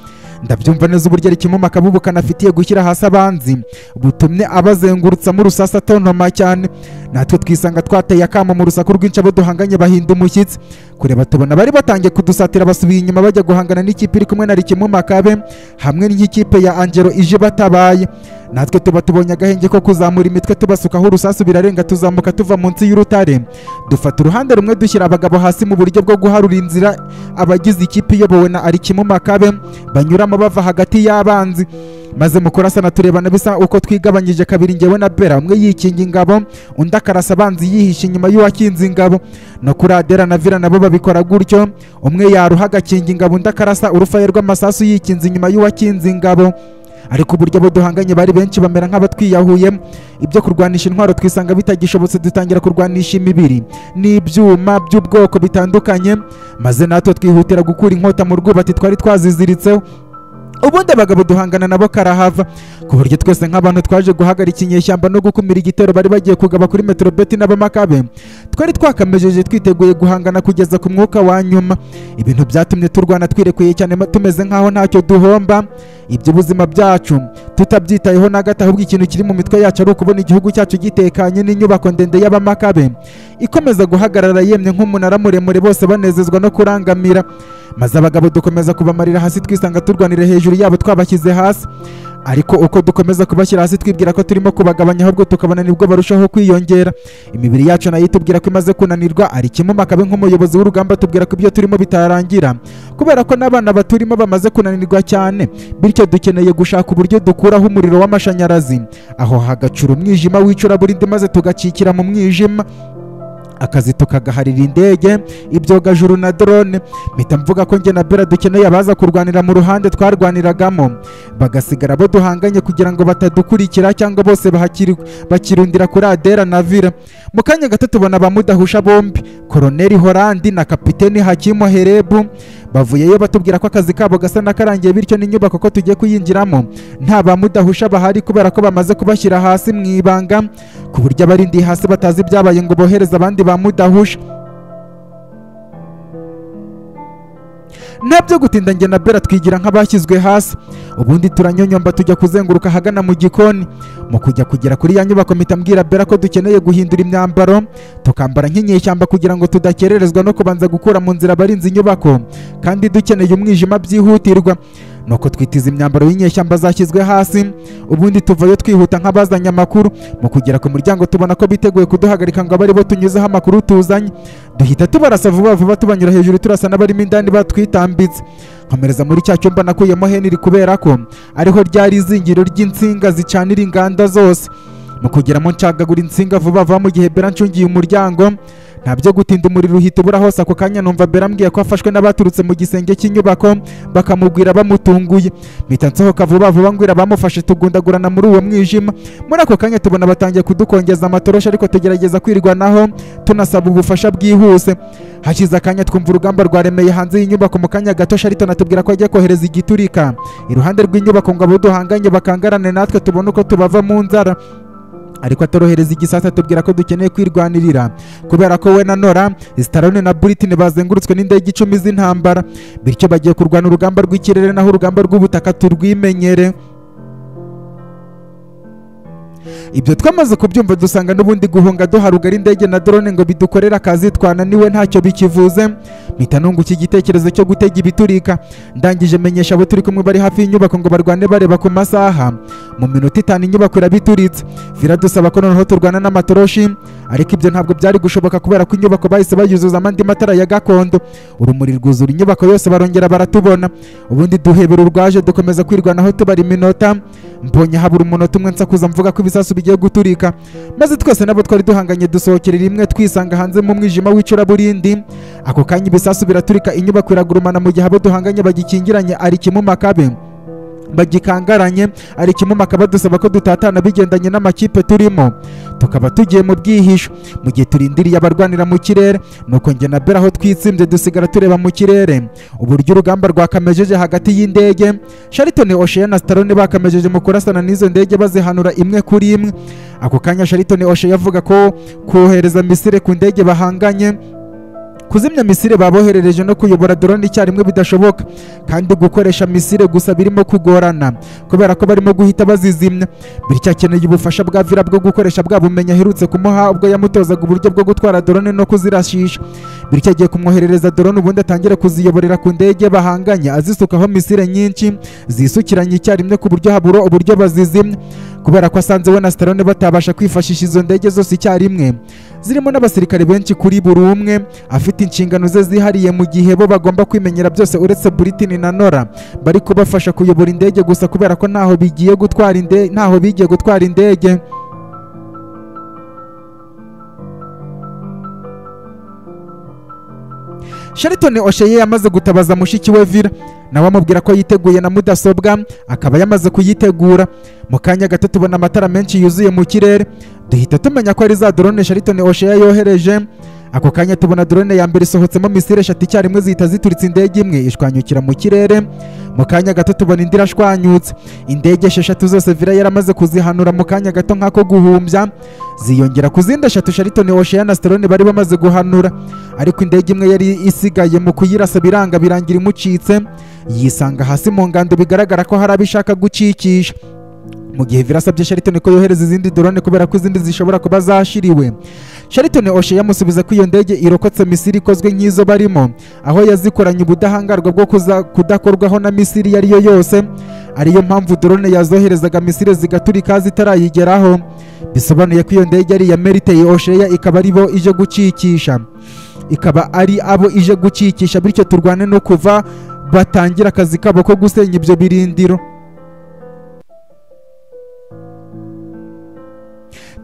ndabyumva neza uburyo ari kimwe akabubu kanafitiye gushyira hasi abanzi butumye abazengurutsamo urusasu atontoma cyane natwe twisanga twateye akamo mu rusaku rwinshi abo duhanganye bahinda umushyitsi kureba tubona bari batangiye kudusatira basubiye inyuma bajya guhangana n'ikipe iri kumwe na Rikimu Makabe hamwe n'ikipe ya Angelo ije batabaye natwe tuba tubonye agahenge ko kuzamura imitwe tubasukaho urusasu birarenga tuzamuka tuva munsi y'urutare dufata uruhande rumwe dushyira abagabo hasi mu buryo bwo guharura inzira abagize ikipe iyobowe na Arikimu Makabe banyuramo bava hagati y'abanzi maze mu kurasana turebana bisa uko twigabanyije kabiri ngewe na bera umwe yikinga ingabo undi akarasa abanzi yihishe inyuma y'uwakinze ingabo no kuri adera na vira nabo babikora gutyo umwe yaruha agakinga ingabo undi akarasa urufaye rw'amasasu yikinze inyuma y'uwakinze ingabo ariko uburyo abo duhanganye bari benshi bamera nk'abatwiyahuye ibyo kurwanisha intwaro twisanga bitagishobotse dutangira kurwanisha imibiri n'ibyuma by'ubwoko bitandukanye maze natwe twihutira gukura inkota mu rwubati twari twaziziritseho ubundi abagabo duhangana nabo karahava ku buryo twese nk'abantu twaje guhagarika inyeshyamba no gukumira igitero bari bagiye kugaba kuri metero beti n'abamakabe twari twakamejeje twiteguye guhangana kugeza ku mwuka wa nyuma ibintu byatumye turwana twirekuye cyane ma- tumeze nk'aho ntacyo duhomba iby'ubuzima byacu tutabyitayeho na gato ahubwo ikintu kiri mu mitwe yacu ari ukubona igihugu cyacu gitekanye n'inyubako ndende y'abamakabe ikomeza guhagarara yemye nk'umunara muremure bose banezezwa no kurangamira maze abagabo dukomeza kubamarira hasi twisanga turwanira hejuru yabo twabashyize hasi ariko uko dukomeza kubashyira hasi twibwira ko turimo kubagabanya ahubwo tukabona nibwo barushaho kwiyongera imibiri yacu nayo itubwira ko imaze kunanirwa ari kimwe makabe nk'umuyobozi w'urugamba tubwira ko ibyo turimo bitarangira kubera ko n'abana baturimo bamaze kunanirwa cyane bityo dukeneye gushaka uburyo dukuraho umuriro w'amashanyarazi aho hagacura umwijima w'icuraburindi maze tugacikira mu mwijima akazi tukagaharira indege ibyogajuru na drone mpita mvuga ko njye na bera dukeneye abaza kurwanira mu ruhande twarwaniragamo bagasigara bo duhanganye kugira ngo batadukurikira cyangwa bose bahakiri- bakirundira kuri adera na vira mu kanya gato tubona abamudahusha bombi koroneli horandi na kapiteni hakimo herebu bavuyeyo batubwira ko akazi kabo gasa n'akarangiye bityo n'inyubako ko tugiye kuyinjiramo nta bamudahusha bahari kubera ko bamaze kubashyira hasi mu ibanga ku buryo abarindiye hasi batazi ibyabaye ngo bohereze abandi bamudahusha nabyo gutinda njye na bera twigira nk'abashyizwe hasi ubundi turanyonyomba tujya kuzenguruka ahagana mu gikoni mu kujya kugera kuri ya nyubako mpita mbwira bera ko dukeneye guhindura imyambaro tukambara nk'inyeshyamba kugira ngo tudakererezwa no kubanza gukura mu nzira abarinzi inyubako kandi dukeneye umwijima byihutirwa nuko twitiza imyambaro y'inyeshyamba zashyizwe hasi ubundi tuvayo twihuta nk'abazanye amakuru mu kugera ku muryango tubona ko biteguye kuduhagarika ngo abe aribo tunyuzeho amakuru tuzanye duhita tubarasa vuba vuba tubanyura hejuru turasa n'abarimo indani batwitambitse nkomereza muri cya cyumba nakuyemo heniri kubera ko ariho ryari izingiro ry'insinga zicanira inganda zose mu kugeramo ncagagura insinga vuba vuba mu gihe bera ncungiye umuryango nta byo gutinda umuriro uhita ubura hose ako kanya numva bera ambwiye ko afashwe n'abaturutse mu gisenge cy'inyubako bakamugwira bamutunguye mpita nsohoka vuba vuba ngwira abamufashe tugundagurana muri uwo mwijima muri ako kanya tubona batangiye kudukongeza amatoroshi ariko tugerageza kwirwanaho tunasaba ubufasha bwihuse hashize akanya twumva urugamba rwaremeye hanze y'inyubako mu kanya gato shariton atubwira ko agiye kohereza igiturika iruhande rw'inyubako ngo abo duhanganye bakangarane natwe tubone uko tubava mu nzara ariko atorohereza igisasa atubwira ko dukeneye kwirwanirira kubera ko we na nora sitarone na buritini bazengurutswe n'indege icumi z'intambara bityo bagiye kurwana urugamba rw'ikirere naho urugamba rw'ubutaka turwimenyere ibyo twamaze kubyumva dusanga n'ubundi guhunga duharugara indege na drone ngo bidukorere akazi twananiwe ntacyo bikivuze mpita nunguka igitekerezo cyo gutega ibiturika ndangije menyesha abo turi kumwe bari hafi y'inyubako ngo barwane bareba ku masaha mu minota itanu inyubako irabituritse biradusaba ko noneho turwana n'amatoroshi ariko ibyo ntabwo byari gushobora kubera ko inyubako bahise bayuzuzamo andi matara ya gakondo urumuri rwuzura inyubako yose barongera baratubona ubundi duhebera urwaje dukomeza kwirwanaho tubara iminota mbonye habura umunota umwe nsakuza mvuga ko ibisasu bigiye guturika maze twese nabo twari duhanganye dusohokera rimwe twisanga hanze mu mwijima w'icuraburindi ako kanya ibisasu biraturika inyubako iragurumana mu gihe abo duhanganye bagikingiranye ari kimwe makabe bagikangaranye ari kimwe makaba dusaba ko dutatana bigendanye n'amakipe turimo tukaba tugiye mu bwihisho mu gihe turindiriye abarwanira mu kirere nuko njye na bera aho twitsimbye dusigara tureba mu kirere uburyo urugamba rwakamejeje hagati y'indege sharitoni osheya na sitarone bakamejeje mu kurasana n'izo ndege bazihanura imwe kuri imwe ako kanya sharitoni osheya avuga ko kohereza misire ku ndege bahanganye kuzimya misile baboherereje no kuyobora drone icyarimwe bidashoboka kandi gukoresha misile gusa birimo kugorana kubera ko barimo guhita bazizimya bityo akeneye ubufasha bwa vira bwo gukoresha bwa bumenyi aherutse kumuha ubwo yamutozaga uburyo bwo gutwara drone no kuzirashisha bityo agiye kumwoherereza drone ubundi atangire kuziyoborera ku ndege bahanganye azisukaho misile nyinshi zisukiranye icyarimwe ku buryo habura uburyo bazizimya kubera ko asanze we na Stallone batabasha kwifashisha izo ndege zose icyarimwe zirimo n'abasirikare benshi kuri buri umwe afite inshingano ze zihariye mu gihe bo bagomba kwimenyera byose uretse Britain na Nora bari kubafasha kuyobora indege gusa kubera ko ntaho bigiye gutwara indege ntaho bigiye gutwara indege Sheraton Osheye yamaze gutabaza mushiki we Vira nawe amubwira ko yiteguye na mudasobwa akaba yamaze kuyitegura mu kanya gato tubona amatara menshi yuzuye mu kirere duhita tumenya ko ari za drone Sheraton Osheye yohereje ako kanya tubona drone ya mbere isohotsemo misile eshatu icyarimwe zihita zituritse indege imwe ishwanyukira mu kirere mu kanya gato tubona indi irashwanyutse indege esheshatu zose vira yaramaze kuzihanura mu kanya gato nk'ako guhumbya ziyongera ku zindi eshatu sharitoni oshaya na sterone bari bamaze guhanura ariko indege imwe yari isigaye mu kuyirasa biranga birangira imucitse yisanga hasi mu ngando bigaragara ko hari abo ishaka gucikisha mu gihe birasabye Sheraton ko yohereza izindi drone kubera ko izindi zishobora kuba zashiriwe Sheraton Oshe yamusubiza ko iyo ndege irokotse Misiri ikozwe nk'izo barimo aho yazikoranye ubudahangarwa bwo kuza kudakorwaho na Misiri iyo ariyo yose ariyo mpamvu drone yazoherezaga Misiri zigaturika zitarayigeraho bisobanuye ko iyo ndege ari iya Meritey Osheya ikaba ari bo ije gucikisha ikaba ari abo ije gucikisha bityo turwane no kuva batangira akazi kabo ko gusenya ibyo birindiro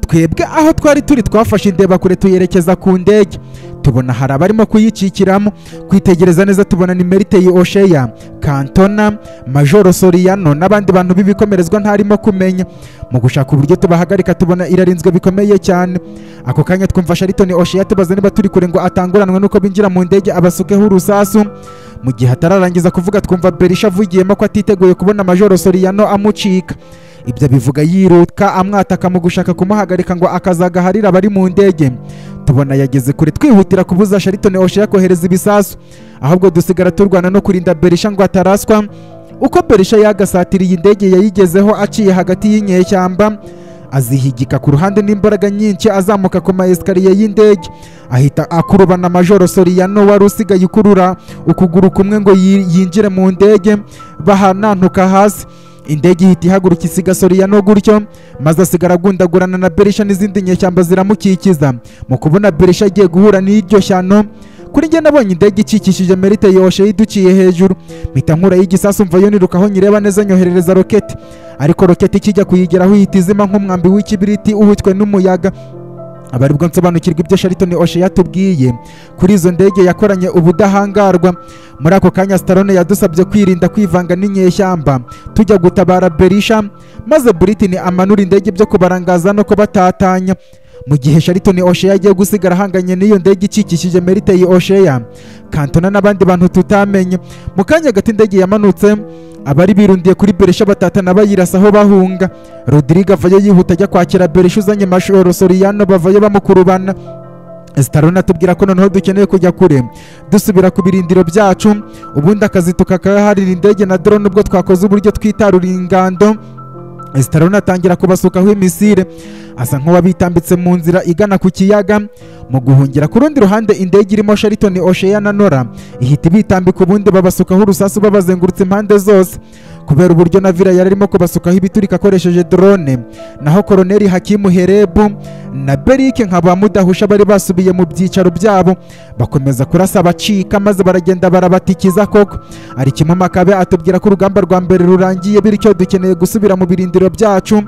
twebwe aho twari turi twafashe indeba kure tuyerekeza ku ndege tubona hari abarimo kuyicikiramo kwitegereza neza tubona ni meriteye osheya kantona majoro soriyano n'abandi bantu b'ibikomerezwa ntarimo kumenya mu gushaka uburyo tubahagarika tubona irarinzwe bikomeye cyane ako kanya twumva sharitoni osheya tubaza niba turi kure ngo atanguranwe n'uko binjira mu ndege abasukeho urusasu mu gihe atararangiza kuvuga twumva berisha avugiyemo ko atiteguye kubona majoro soriyano amucika ibyo bivuga yiruka amwataka mu gushaka kumuhagarika ngo akazagaharira abari mu ndege tubona yageze kure twihutira kubuza sharitone osheya kohereza ibisasu ahubwo dusigara turwana no kurinda berisha ngo ataraswa uko berisha yagasatiriye indege yayigezeho aciye hagati y'inyeshyamba azihigika ku ruhande n'imbaraga nyinshi azamuka ku maesikariye y'indege ahita akurubana majoro soriyano wari usigaye ukurura ukuguru kumwe ngo yinjire mu ndege bahanantuka hasi indege ihita ihaguruka isiga soriyano gutyo maze asigara agundagurana na berisha n'izindi nyeshyamba ziramukikiza mu kubona berisha agiye guhura n'iryo shyano kuri njye nabonye indege ikikishije merite yoshe yiduciye hejuru mpita nkura y'igisasu mva yoniruka aho nyireba neza nyoherereza roketi ariko roketi ikijya kuyigeraho ihita izima nk'umwambi w'ikibiriti uhutswe n'umuyaga abaribwo nsobanukirwa ibyo sharitoni oshe yatubwiye kuri izo ndege yakoranye ubudahangarwa muri ako kanya sitarone yadusabye kwirinda kwivanga n'inyeshyamba tujya gutabara berisha maze buritini amanura indege ibyo kubarangaza no kubatatanya mu gihe sharitoni osheya agiye gusigara ahanganye n'iyo ndege ikikishije meriteye osheya kantona n'abandi bantu tutamenye mu kanya gato indege yamanutse abari birundiye kuri berisha batatana bayirasa aho bahunga rodrigue avayo yihuta ajya kwakira berisha uzanye mashoro soriyano bavayo bamukurubana sitarone atubwira ko noneho dukeneye kujya kure dusubira ku birindiro byacu ubundi akazi tukakaharira indege na drone ubwo twakoze uburyo twitarura ingando sitarone atangira kubasukaho imisire asa nk'uwabitambitse mu nzira igana ku kiyaga mu guhungira ku rundi ruhande indege irimo sharitoni osheya na nora ihita ibitambika ubundi babasukaho urusasu babazengurutse impande zose kubera uburyo na vira yari arimo kubasukaho ibiturika akoresheje drone naho koroneri hakimu herebu na berike nka ba mudahusha bari basubiye mu byicaro byabo bakomeza kurasa abacika maze baragenda barabatikiza koko ari kimwe makabe atubwira ko urugamba rwa mbere rurangiye bityo dukeneye gusubira mu birindiro byacu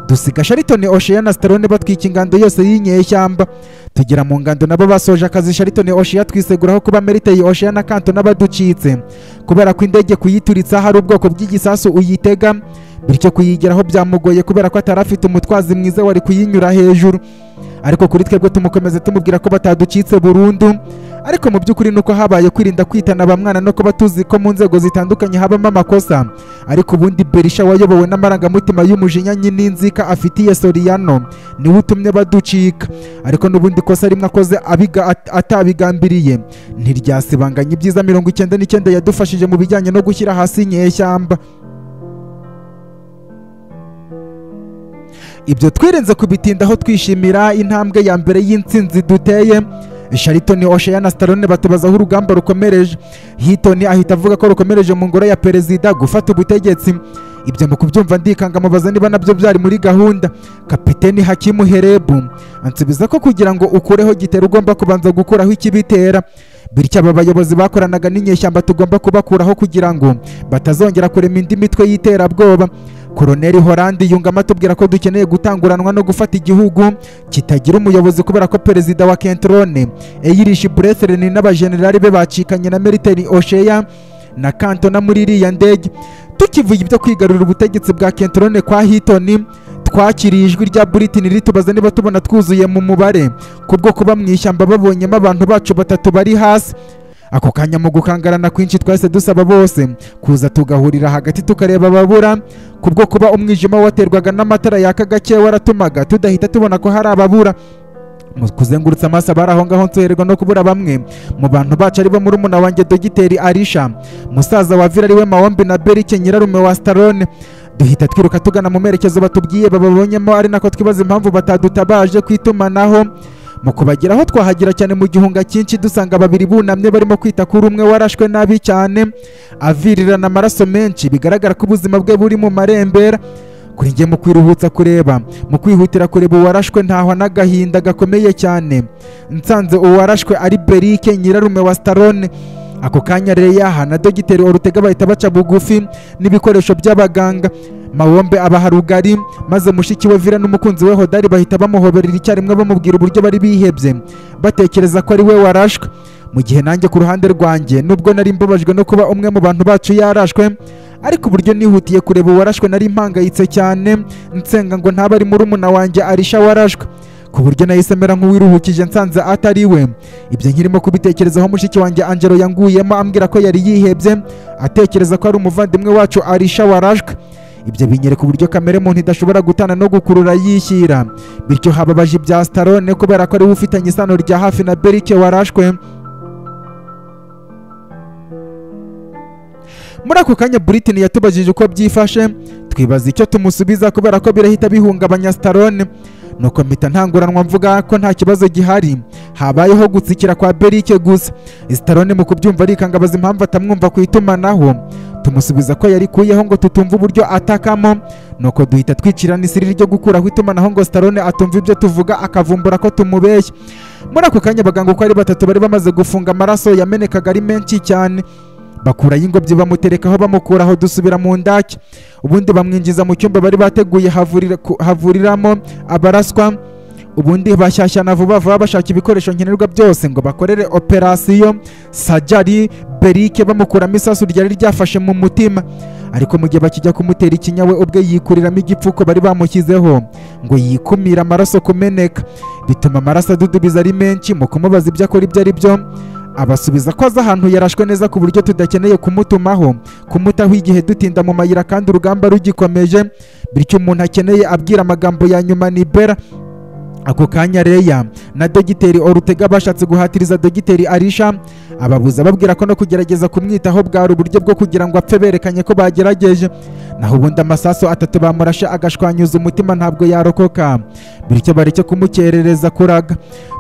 dusiga sharitoni osheya na sitarone batwika ingando yose y'inyeshyamba tugera mu ngando nabo basoje akazi sharitoni osheya twiseguraho kuba meriteye osheya na kanto n'abaducitse kubera ko indege kuyituritsa hari ubwoko bw'igisasu uyitega bityo kuyigeraho byamugoye kubera ko atari afite umutwazi mwiza wari kuyinyura hejuru ariko kuri twebwe tumukomeze tumubwira ko bataducitse burundu ariko mu by'ukuri ni uko habaye kwirinda kwitana ba mwana no kuba tuzi ko mu nzego zitandukanye habamo amakosa ariko ubundi berisha wayobowe n'amarangamutima y'umujinya n'inzika afitiye soriyano niwe utumye baducika ariko n'ubundi kosa rimwe akoze abiga- at- atabigambiriye ntiryasibanganya ibyiza mirongo icyenda n'icyenda yadufashije mu bijyanye no gushyira hasi inyeshyamba ibyo twirinze kubitindaho twishimira intambwe ya mbere y'intsinzi duteye sharitoni oshaya na starone batubazaho urugamba rukomereje hitoni ahita avuga ko rukomereje mu ngoro ya perezida gufata ubutegetsi ibyo mu kubyumva ndikanga mubaza niba nabyo byari muri gahunda kapiteni hakimu herebu ansubiza ko kugira ngo ukureho gitera ugomba kubanza gukuraho ikibitera bityo aba bayobozi bakoranaga n'inyeshyamba tugomba kubakuraho kugira ngo batazongera kurema indi mitwe y'iterabwoba koroneli horandi yungamo atubwira ko dukeneye gutanguranwa no gufata igihugu kitagira umuyobozi kubera ko perezida wa kentrone eyirishi burethereni n'abajenerali be bacikanye na meriteni osheya na kantona muri iriya ndege tukivuga ibyo kwigarurira ubutegetsi bwa kentrone kwa hitoni twakiriye ijwi rya buritini ritubaza niba tubona twuzuye mu mubare kubwo kuba mu ishyamba babonyemo abantu bacu batatu bari hasi ako kanya mu gukangarana kwinshi twahise dusaba bose kuza tugahurira hagati tukareba ababura kubwo kuba umwijima waterwaga n'amatara yaka gake waratumaga tudahita tubona ko hari ababura mu kuzengurutsa amaso abari aho ngaho nsoherwa no kubura bamwe mu bantu bacu aribo murumuna wanjye dogiteri arisha musaza wa vira ariwe mawombi na berike nyirarume wa starone duhita twiruka tugana mu merekezo batubwiye bababonyemo ari nako twibaza impamvu batadutabaje ku itumanaho mu kubageraho twahagera cyane mu gihunga cyinshi dusanga babiri bunamye barimo kwita kuri umwe warashwe nabi cyane avirirana amaraso menshi bigaragara ko ubuzima bwe buri mu marembera kuri njye mu kwiruhutsa kureba mu kwihutira kureba uwarashwe ntahwa n'agahinda gakomeye cyane nsanze uwarashwe ari berike nyirarume wa starone ako kanya reyaha na dogiteri orutega bahita baca bugufi n'ibikoresho by'abaganga mawombe abaha rugari maze mushiki we vira n'umukunzi we hodari bahita bamuhoberera icyarimwe bamubwira uburyo bari bihebye batekereza ko ari we warashwe mu gihe nanjye ku ruhande rwanjye nubwo nari mbabajwe no kuba umwe mu bantu bacu yarashwe ariko uburyo nihutiye kureba uwarashwe nari mpangayitse cyane nsenga ngo ntaba ari murumuna wanjye arisha warashwe ku buryo nahise mera nk'uwiruhukije nsanze atari we ibyo nkirimo kubitekerezaho mushiki wanjye angelo yanguyemo ambwira ko yari yihebye atekereza ko ari umuvandimwe wacu arisha warashwe ibyo binyereka uburyo kamere muntu idashobora gutana no gukurura yishyira bityo hababaje ibya starone kubera ko ariwe ufitanye isano rya hafi na berike warashwe muri ako kanya buritini yatubajije uko byifashe twibaza icyo tumusubiza kubera ko birahita bihungabanya starone nuko mpita ntanguranwa mvuga ko nta kibazo gihari habayeho gutsikira kwa berike gusa starone mu kubyumva arikangabaza impamvu atamwumva ku itumanaho tumusubiza ko yarikuyeho ngo tutumve uburyo atakamo nuko duhita twicirana isiriri ryo gukuraho itumanaho ngo starone atumva ibyo tuvuga akavumbura ko tumubeshya muri ako kanya abaganga uko ari batatu bari bamaze gufunga amaraso yamenekaga ari menshi cyane bakuraho ingobyi bamuterekaho bamukuraho dusubira mu ndake ubundi bamwinjiza mu cyumba bari bateguye havurira- ku- havuriramo abaraswa ubundi bashyashyana vuba vuba bashaka ibikoresho nkenerwa byose ngo bakorere operasiyo sajari berike bamukuramo isasu ryari ryafashe mu mutima ariko mu gihe bakijya kumutera ikinya we ubwe yikuriramo igipfuko bari bamushyizeho ngo yikumire amaraso kumeneka bituma amaraso adudubiza ari menshi mu kumubaza ibyo akora ibyo ari byo abasubiza ko azi ahantu yarashwe neza ku buryo tudakeneye kumutumaho kumutaho igihe dutinda mu mayira kandi urugamba rugikomeje bityo umuntu akeneye abwira amagambo ya nyuma ni bera ako kanya reya na dogiteri orutega bashatse guhatiriza dogiteri arisha ababuza babwira ko no kugerageza kumwitaho bwari uburyo bwo kugira ngo apfe berekanye ko bagerageje naho ubundi amasaso atatu bamurashe agashwanyuza umutima ntabwo yarokoka bityo bareke kumukerereza kuraga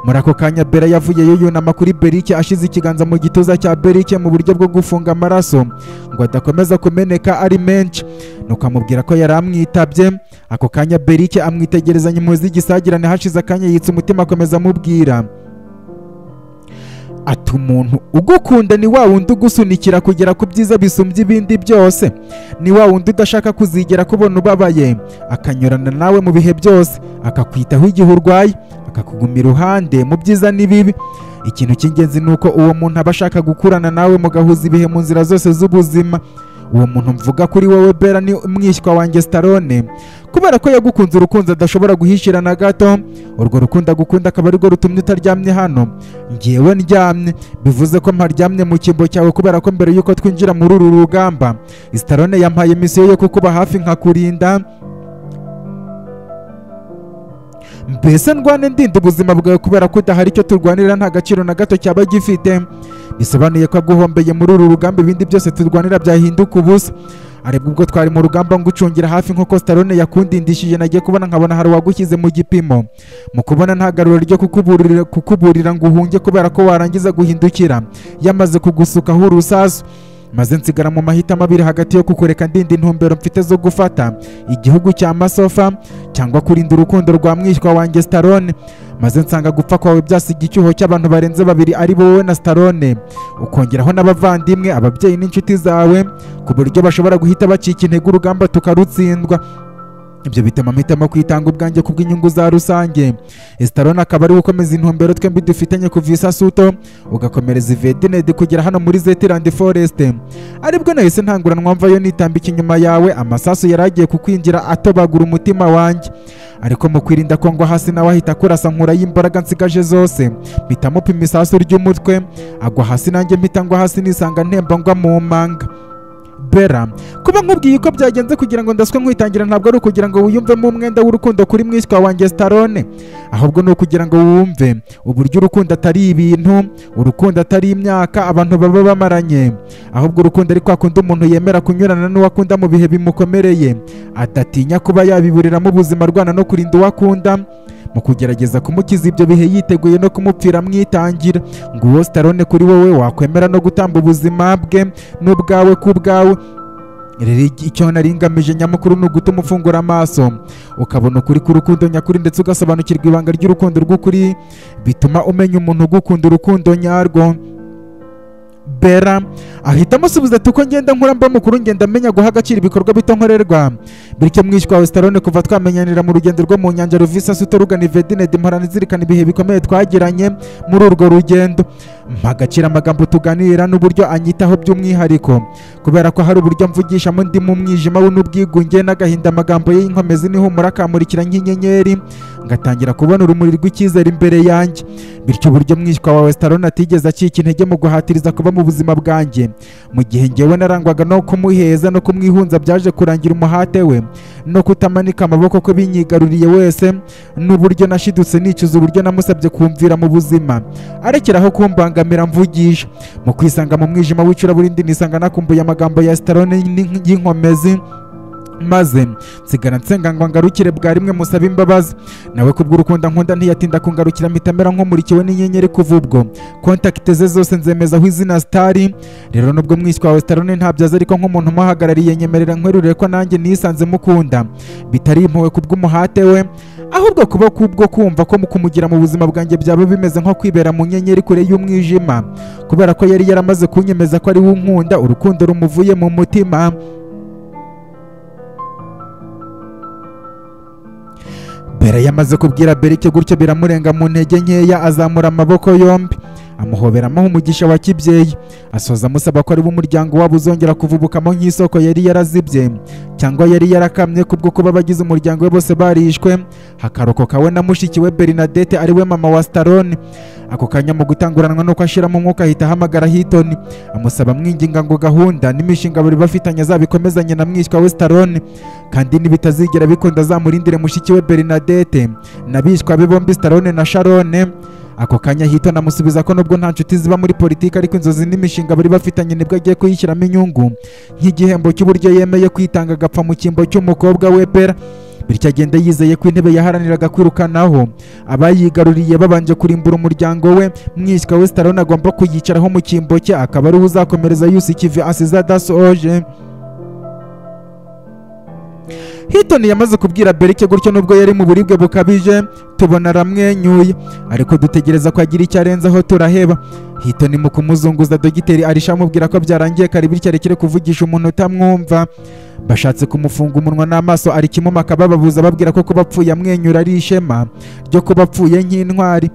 muri ako kanya bera yavuyeyo yunama kuri berike ashize ikiganza mu gituza cya berike mu buryo bwo gufunga amaraso ngo adakomeza kumeneka ari menshi nuko amubwira ko yari amwitabye ako kanya berike amwitegerezanya impuzi y'igisagirane hashize akanya yitsa umutima akomeza amubwira ati umuntu ugukunda ni wa wundi ugusunikira kugera ku byiza bisumbye ibindi byose ni wa wundi udashaka kuzigera kubona ubabaye akanyurana nawe mu bihe byose akakwitaho igihe urwaye akakuguma iruhande mu byiza n'ibibi ikintu cy'ingenzi ni uko uwo muntu aba ashaka gukurana nawe mugahuza ibihe mu nzira zose z'ubuzima uwo muntu mvuga kuri wowe bera ni umwishywa wanjye sitarone kubera ko yagukunze urukundo adashobora guhishira na gato urwo rukundo agukunda akaba arirwo rutumye utaryamye hano ngewe ndyamye bivuze ko mparyamye mu cyimbo cyawe kubera ko mbere y'uko twinjira muri uru rugamba sitarone yampaye misiyo yo kukuba hafi nkakurinda mbese ndwane ndinda ubuzima bwawe kubera ko udahari icyo turwanira nta gaciro na gato cyaba gifite bisobanuye ko aguhombeye muri uru rugamba ibindi byose turwanira byahinduka ubusa aribwo ubwo twari mu rugamba ngucungira hafi nk'uko sitarone yakundindishije nagiye kubona nkabona hari uwagushyize mu gipimo mu kubona nta garuro ryo kukuburira kukuburira ngo uhunge kubera ko warangiza guhindukira yamaze kugusukaho urusasu maze nsigara mu mahitamo abiri hagati yo kukureka ndinda intumbero mfite zo gufata igihugu cya masofa cyangwa kurinda urukundo rwa mwishywa wanjye sitarone maze nsanga gupfa kwawe byasiga icyuho cy'abantu barenze babiri ari wowe na sitarone ukongeraho n'abavandimwe ababyeyi n'inshuti zawe ku buryo bashobora guhita bacika intege urugamba tukarutsindwa ibyo bituma mpitamo kwitanga ubwanjye ku bw'inyungu za rusange esitarone akaba ari gukomeza intumbero twembi dufitanye kuva isasuto ugakomereza ivedinedi kugera hano muri zetirandi foreste aribwo nahise ntanguranwa mvayo nitambika inyuma yawe amasasu yari agiye kukwinjira atobagura umutima wanjye ariko mu kwirinda ko ngwa hasi nawe ahita kurasa nkura y'imbaraga nsigaje zose mpita mupima isasu ry'umutwe agwa hasi nanjye mpita ngwa hasi nisanga ntemba ngwa mu manga bera kuba nkubwiye uko byagenze kugira ngo ndaswe nkwitangira ntabwo ari ukugira ngo wiyumvemo umwenda w'urukundo kuri mwishywa wanjye sitarone ahubwo ni ukugira ngo wumve uburyo urukundo atari ibintu urukundo atari imyaka abantu baba bamaranye ahubwo urukundo ari kwa kundi umuntu yemera kunyurana n'uwakunda mu bihe bimukomereye adatinya kuba yabiburiramo ubuzima arwana no kurinda uwakunda mu kugerageza kumukiza ibyo bihe yiteguye no kumupfira amwitangira ngo uwo sitarone kuri wowe wakwemera no gutamba ubuzima bwe n'ubwawe ku bwawe rero icyo nari ngamije nyamukuru ni ugutuma ufungura amaso ukabona ukuri k'urukundo nyakuri ndetse ugasobanukirwa ibanga ry'urukundo rw'ukuri bituma umenya umuntu ugukunda urukundo nyarwo bera ahita amusubiza ati uko ngenda nkura mba mukuru ngenda amenya guha agaciro ibikorwa bito nkorerwa bityo mwishywa wawe sitarone kuva twamenyanira mu rugendo rwo mu nyanja ruvisa suto rugana ivedinedi mporana izirikana ibihe bikomeye twagiranye muri urwo rugendo mpagacira amagambo tuganira n'uburyo anyitaho by'umwihariko kubera ko hari uburyo mvugishamo ndi mu mwijima we n'ubwigunge n'agahinda amagambo ye y'inkomezi n'ihumura akamurikira nk'inyenyeri ngatangira kubona urumuri rw'icyizere imbere yanjye bityo uburyo mwishywa wawe sitarone atigeze acika intege mu guhatiriza kuba mu buzima bwanjye mu gihe ngewe narangwaga no kumuheza no kumwihunza byaje kurangira umuhate we no kutamanika amaboko ko binyigaruriye wese n'uburyo nashidutse nicuza uburyo namusabye kumvira mu buzima arekeraho kumbangamira mvugisha mu kwisanga mu mwijima w'icuraburindi nisanga nakumbuye amagambo ya sitarone y'inkomezi maze nsigara nsenga ngo ngarukire bwa rimwe musabe imbabazi nawe kubw'urukundo nkunda ntiyatinda kungarukira mitamera nk'umurikiwe n'inyenyeri kuva ubwo kontakite ze zose nzemezaho izina sitari rero nubwo mwishywa wawe sitarone ntabyaza ariko nk'umuntu umuhagarariye nyemerera nkwerurire ko nanjye nisanze mukunda bitari impuwe kubw'umuhate we ahubwo kuba kubwo kumva ko kumugira mu buzima bwanjye byaba bimeze nko kwibera mu nyenyeri kure y'umwijima kubera ko yari yaramaze kunyemeza ko ari we unkunda urukundo rumuvuye mu mutima bera yamaze kubwira berike gutyo biramurenga mu ntege nkeya azamura amaboko yombi amuhoberamo umugisha wa kibyeyi asoza amusaba ko ari bo umuryango wabo uzongera kuvubukamo nk'isoko yari yarazibye cyangwa yari yarakamye kubwo kuba abagize umuryango we bose barishwe hakarokoka we na mushiki we bernadette ari we mama wa sitarone ako kanya mu gutanguranwa nuko ashiramo umwuka ahita ahamagara hitoni amusaba amwinginga ngo gahunda n'imishinga bari bafitanye azabikomezanye na mwishywa we sitarone kandi nibitazigera bikunda azamurindire mushiki we bernadette n'abishywa be bombi sitarone na sharone ako kanya hito namusubiza ko nubwo nta nshuti ziba muri politiki ariko inzozi n'imishinga bari bafitanye nibwo agiye kuyishyiramo inyungu nk'igihembo cy'uburyo yemeye kwitanga agapfa mu cyimbo cy'umukobwa we pera bityo agenda yizeye ko intebe yaharaniraga kwirukanaho abayigaruriye babanje kurimbura umuryango we mwishywa we sitarone agomba kuyicaraho mu cyimbo cye akaba ari we uzakomereza yusikive asize adasoje hitoni yamaze kubwira berike gutyo nubwo yari mu buribwe bukabije tubona aramwenyuye ariko dutegereza ko agira icyo arenzaho turaheba hitoni mu kumuzunguza dogiteri arisha amubwira ko byarangiye kare bityo arekere kuvugisha umuntu utamwumva bashatse kumufunga umunwa n'amaso ari kimuma akabababuza babwira ko kuba apfuye amwenyura ari ishema ryo kuba apfuye nk'intwari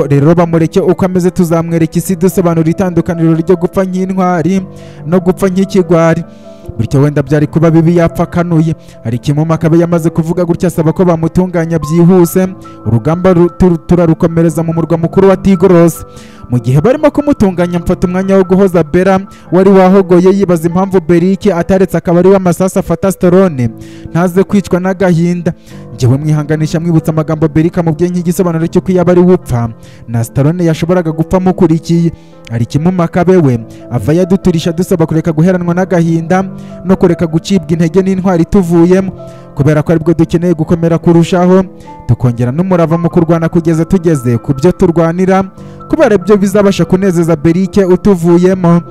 rero bamureke uko ameze tuzamwereka isi dusobanura itandukaniro ryo gupfa nk'intwari no gupfa nk'ikigwari bityo wenda byari kuba bibi yapfa akanuye ariko imuma akaba yamaze kuvuga gutya asaba ko bamutunganya byihuse urugamba rutu- turarukomereza mu murwa mukuru wa tigorose mu gihe barimo kumutunganya mfata umwanya wo guhoza bera wari wahogoye yibaza impamvu berike ataretse akabari w'amasasu afata storone ntaze kwicwa n'agahinda njyewe mwihanganisha mwibutsa amagambo berike amubwiye nk'igisobanuro cy'uko iyo aba ari we upfa na starone yashoboraga gupfa amukurikiye hari ikimumaka bewe ava yaduturisha dusaba kureka guheranwa n'agahinda no kureka gucibwa intege n'intwari tuvuyemo kubera ko aribwo dukeneye gukomera kurushaho tukongera n'umurava mu kurwana kugeza tugeze ku byo turwanira kubera ibyo bizabasha kunezeza berike utuvuyemo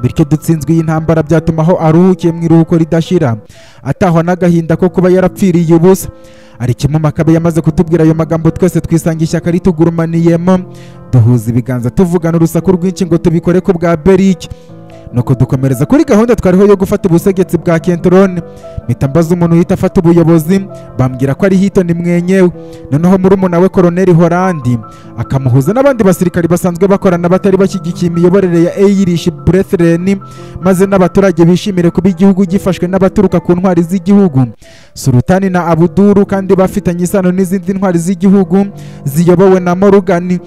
bityo dutsinzwe iyi ntambara byatuma aho aruhukiye mu iruhuko ridashira atahwa n'agahinda ko kuba yarapfiriye ubusa hari ikimumakabe yamaze kutubwira ayo magambo twese twisanga ishyaka ritugurumaniyemo duhuza ibiganza tuvugana urusaku rwinshi ngo tubikore ku bwa berike nuko dukomereza kuri gahunda twariho yo gufata ubusegetsi bwa kentorone mpita mbaza umuntu uhita afata ubuyobozi bambwira ko ari hitoni mwenyewe noneho muri we koroneli horandi akamuhuza n'abandi basirikari basanzwe bakorana batari bashyigikiye imiyoborere ya eyirishi burethireni maze n'abaturage bishimire kuba igihugu gifashwe n'abaturuka ku ntwari z'igihugu surutani na abuduru kandi bafitanye isano n'izindi ntwari z'igihugu ziyobowe na morugani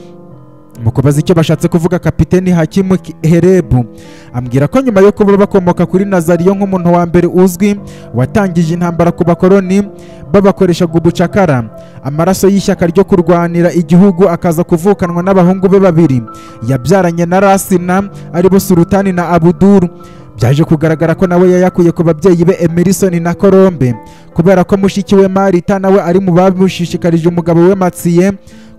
mu kubaza icyo bashatse kuvuga kapiteni hakimu Ki- herebu ambwira ko nyuma yo kuba bakomoka kuri nazariyo nk'umuntu wa mbere uzwi watangije intambara ku bakoroni babakoreshaga ubucakara amaraso y'ishyaka ryo kurwanira igihugu akaza kuvukanwa n'abahungu be babiri yabyaranye na rasina aribo surutani na abuduru byaje kugaragara ko nawe yayakuye ku babyeyi be emerisoni na korombe kubera ko mushiki we marita nawe ari mu bamushishikarije umugabo we matsiye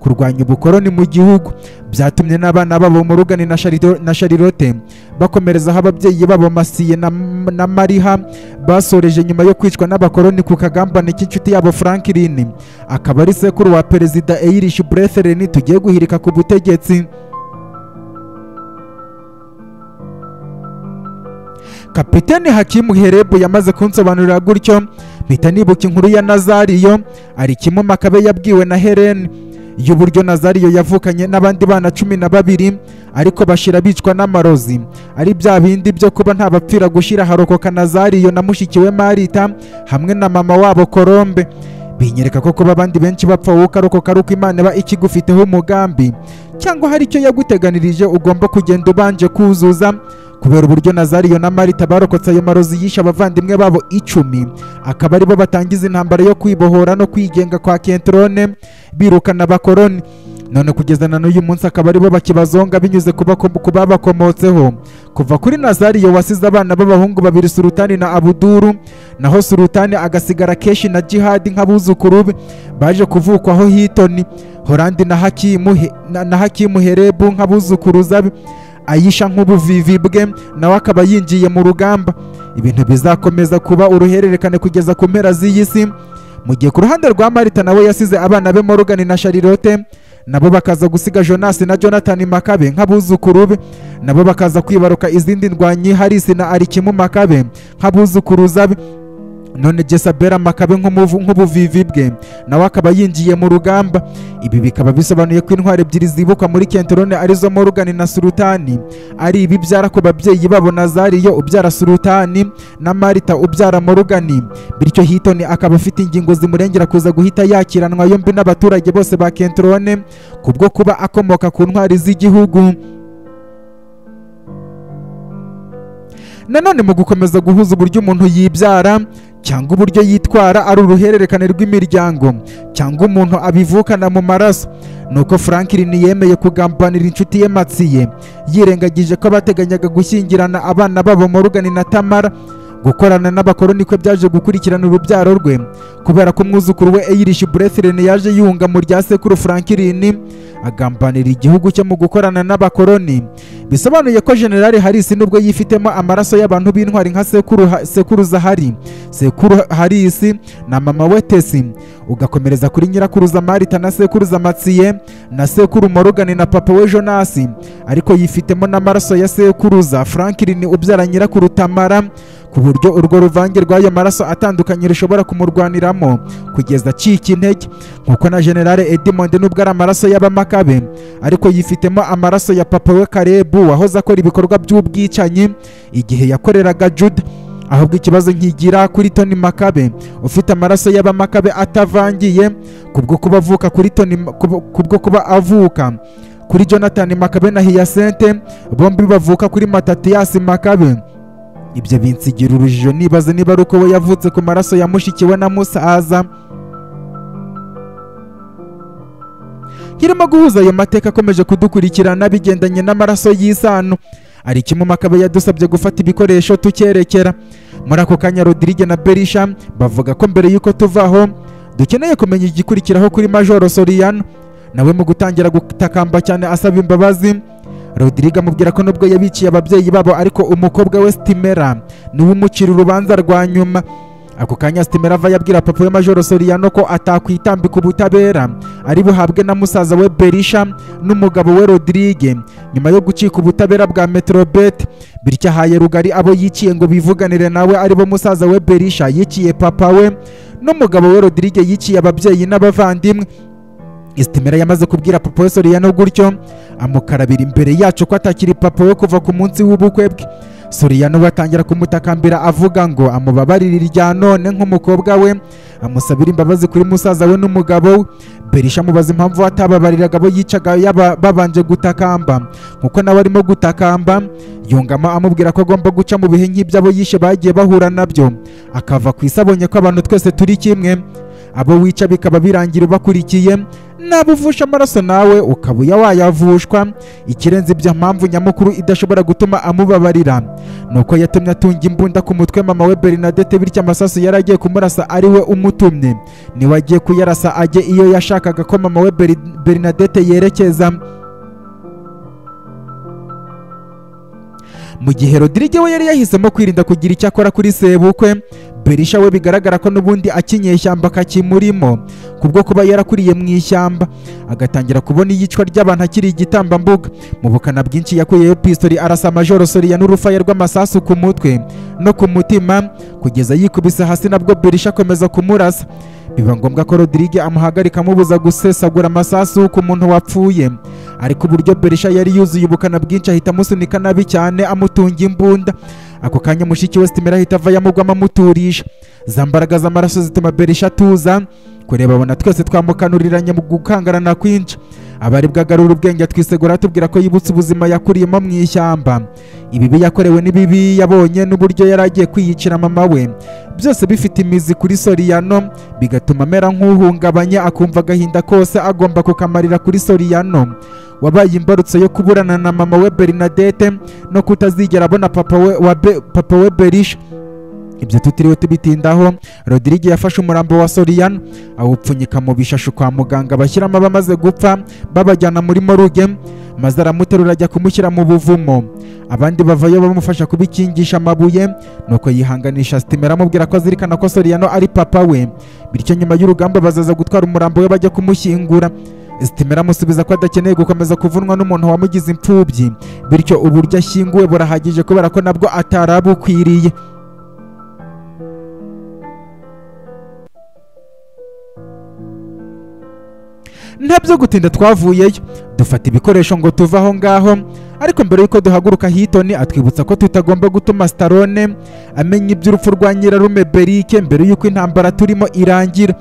kurwanya ubukoroni mu gihugu byatumye n'abana babo murugani na Sharito- na sharirote bakomerezaho ababyeyi babo masiye na, na mariha basoreje nyuma yo kwicwa n'abakoroni ku kagambane k'inshuti yabo franklin akaba ari sekuru wa perezida eyirishi buretheren tugiye guhirika ku butegetsi kapiteni hakimu herebu yamaze kunsobanurira gutyo mpita nibuka inkuru ya nazariyo ari kimwe makabe yabwiwe na helene y'uburyo nazariyo yavukanye n'abandi bana cumi na babiri ariko bashira bicwa n'amarozi ari bya bindi byo kuba nta bapfira gushira harokoka nazariyo na mushiki we marita hamwe na mama wabo korombe binyereka ko kuba abandi benshi bapfa wowe ukarokoka ari uko imana iba ikigufiteho umugambi cyangwa hari icyo yaguteganirije ugomba kugenda ubanje kuzuza kubera uburyo nazariyo na marita barokotse ayo marozi yishe abavandimwe babo icumi akaba aribo batangiza intambara yo kwibohora no kwigenga kwa kentrone birukana abakoroni none kugeza na n'uyu munsi akaba aribo bakibazonga binyuze ku bako- ku babakomotseho kuva kuri nazariyo wasize abana b'abahungu babiri surutani na abuduru naho surutani agasigara keshi na jihadi nk'abuzukuru be baje kuvukwaho hitoni horandi na hakimu, He- na, na hakimu herebu nk'abuzukuruza be ayisha nk'ubuvivi bwe nawe akaba yinjiye mu rugamba ibintu bizakomeza kuba uruhererekane kugeza ku mpera z'iyi si mu gihe ku ruhande rwa marita nawe yasize abana be morgan na sharirote nabo bakaza gusiga jonas na jonathan makabe nk'abuzukuru be nabo bakaza kwibaruka izindi ndwanyi harisi na arikimu makabe nk'abuzukuruza be none jesabera makabe nk'umuvu- nk'ubuvivi bwe nawe akaba yinjiye mu rugamba ibi bikaba bisobanuye ko intwari ebyiri zibuka muri kentorone arizo morgan na surutani ari ibibyara ku babyeyi babo nazariyo ubyara surutani na marita ubyara morgan bityo hitoni akaba afite ingingo zimurengera kuza guhita yakiranwa yombi n'abaturage bose ba kentorone kubwo kuba akomoka ku ntwari z'igihugu nanone mu gukomeza guhuza uburyo umuntu yibyara cyangwa uburyo yitwara ari uruhererekane rw'imiryango cyangwa umuntu abivukana mu maraso nuko franklin yemeye kugambanira inshuti ye matsiye yirengagije ko bateganyaga gushyingirana abana babo morgan na tamara gukorana n'abakoroni kwe byaje gukurikirana urubyaro rwe kubera ko umwuzukuru we eyirishi burethirene yaje yunga mu rya sekuru franklin agambanira igihugu cye mu gukorana n'abakoroni bisobanuye ko generali harisi nubwo yifitemo amaraso y'abantu b'intwari nka sekuru Ha- sekuruza hari sekuru harisi na mama we tesi ugakomereza kuri nyirakuruza marita na sekuruza matsiye na sekuru morugani na papa we jonasi ariko yifitemo n'amaraso ya sekuruza franklin ubyara nyirakuru tamara ku buryo urwo ruvange rw'ayo maraso atandukanye rushobora kumurwaniramo kugeza acika intege nk'uko na generale edmond nubwo ari amaraso y'abamakabe ariko yifitemo amaraso ya papa we karebu wahoze akora ibikorwa by'ubwicanyi igihe yakoreraga juda ahubwo ikibazo nkigira kuri toni makabe ufite amaraso y'abamakabe atavangiye kubwo kuba avuka kuri toni kubwo- kubwo kuba avuka kuri jonathan makabe na hiyasente bombi bavuka kuri matatiyasi makabe ibyo binsigira urujijo nibaza niba ari uko we yavutse ku maraso ya mushiki we na musaza nkirimo guhuza ayo mateka akomeje kudukurikirana bigendanye n'amaraso y'isano hari kimwe makabe yadusabye gufata ibikoresho tukerekera muri ako kanya rodirige na berisha bavuga ko mbere y'uko tuva aho dukeneye kumenya igikurikiraho kuri majoro soriyano nawe mu gutangira gutakamba cyane asaba imbabazi rodirige amubwira ko nubwo yabiciye ababyeyi babo ariko umukobwa we sitimera niwe umucira urubanza rwa nyuma ako kanya sitimera ava yabwira papa we majoro soriyano ko atakwitambika ubutabera ari buhabwe na musaza we berisha n'umugabo we rodirige nyuma yo gucika ubutabera bwa metrobet bityo ahaye rugari abo yiciye ngo bivuganire nawe aribo musaza we berisha yiciye papa we n'umugabo we rodirige yiciye ababyeyi n'abavandimwe isitimera yamaze kubwira papa we soriyano gutyo amukarabira imbere yacu ko atakiri papa we kuva ku munsi w'ubukwe bwe soriyano we atangira kumutakambira avuga ngo amubabarire irya none nk'umukobwa we amusabira imbabazi kuri musaza we n'umugabo we berisha amubaza impamvu atababariraga abo yicaga yaba- babanje gutakamba nkuko nawe arimo gutakamba yungamo amubwira ko agomba guca mu bihe nk'iby'abo yishe bagiye bahura nabyo akava ku isi abonye ko abantu twese turi kimwe abo wica bikaba birangira ubakurikiye naba uvusha amaraso nawe ukaba uya wayavushwa ikirenze ibyo mpamvu nyamukuru idashobora gutuma amubabarira ni uko yatumye atunga imbunda ku mutwe mama we bernadette bityo amasasu yari agiye kumurasa ari we umutumye niwe agiye kuyarasa ajye iyo yashakaga ko mama we Beri- bernadette yerekeza mu gihe rodirige we yari yahisemo kwirinda kugira icyo akora kuri sebukwe berisha we bigaragara ko n'ubundi akinyeshyamba kakimurimo kubwo kuba yarakuriye mu ishyamba agatangira kubona iyicwa ry'abantu akiri igitambambuga mu bukana bwinshi yakuyeyo pistori arasa majoro soriya n'urufaya rw'amasasu ku mutwe no ku mutima kugeza yikubise hasi nabwo berisha akomeza kumurasa biba ngombwa ko rodirige amuhagarika amubuza gusesagura amasasu ku muntu wapfuye ariko uburyo berisha yari yuzuye ubukana bwinshi ahita amusunika nabi cyane amutunga imbunda ako kanya mushiki we sitimera ahita ava yamugwamo amuturisha za mbaraga z'amaraso zituma berisha atuza kureba abona twese twamukanuriranye mu gukangarana kwinshi abari bwagarura ubwenge twisegura tubwira ko yibutse ubuzima yakuriyemo mu ishyamba ibibi yakorewe n'ibibi yabonye n'uburyo yari agiye kwiyicira mama we byose bifite imizi kuri soriyano bigatuma amera nk'uhungabanye akumva agahinda kose agomba kukamarira kuri soriyano wabaye imbarutso yo kuburana na mama we bernadette no kutazigera abona papa we, wa Be- papa we berisha ibyo tutiriwe tubitindaho rodirige yafashe umurambo wa soriyano awupfunyika mu bishashi kwa muganga bashyiramo abamaze gupfa babajyana muri moruge maze aramuterura ajya kumushyira mu buvumo abandi bavayo bamufasha kubikingisha amabuye nuko yihanganisha sitimera amubwira ko azirikana ko soriyano ari papa we bityo nyuma y'urugamba bazaza gutwara umurambo we bajya kumushyingura sitimera amusubiza ko adakeneye gukomeza kuvunwa n'umuntu wamugize imfubyi bityo uburyo ashyinguwe burahagije kubera ko nabwo atarabukwiriye nta byo gutinda twavuyeyo dufata ibikoresho ngo tuve aho ngaho ariko mbere y'uko duhaguruka hitoni atwibutsa ko tutagomba gutuma sitarone amenya iby'urupfu rwa nyirarume berike mbere y'uko intambara turimo irangira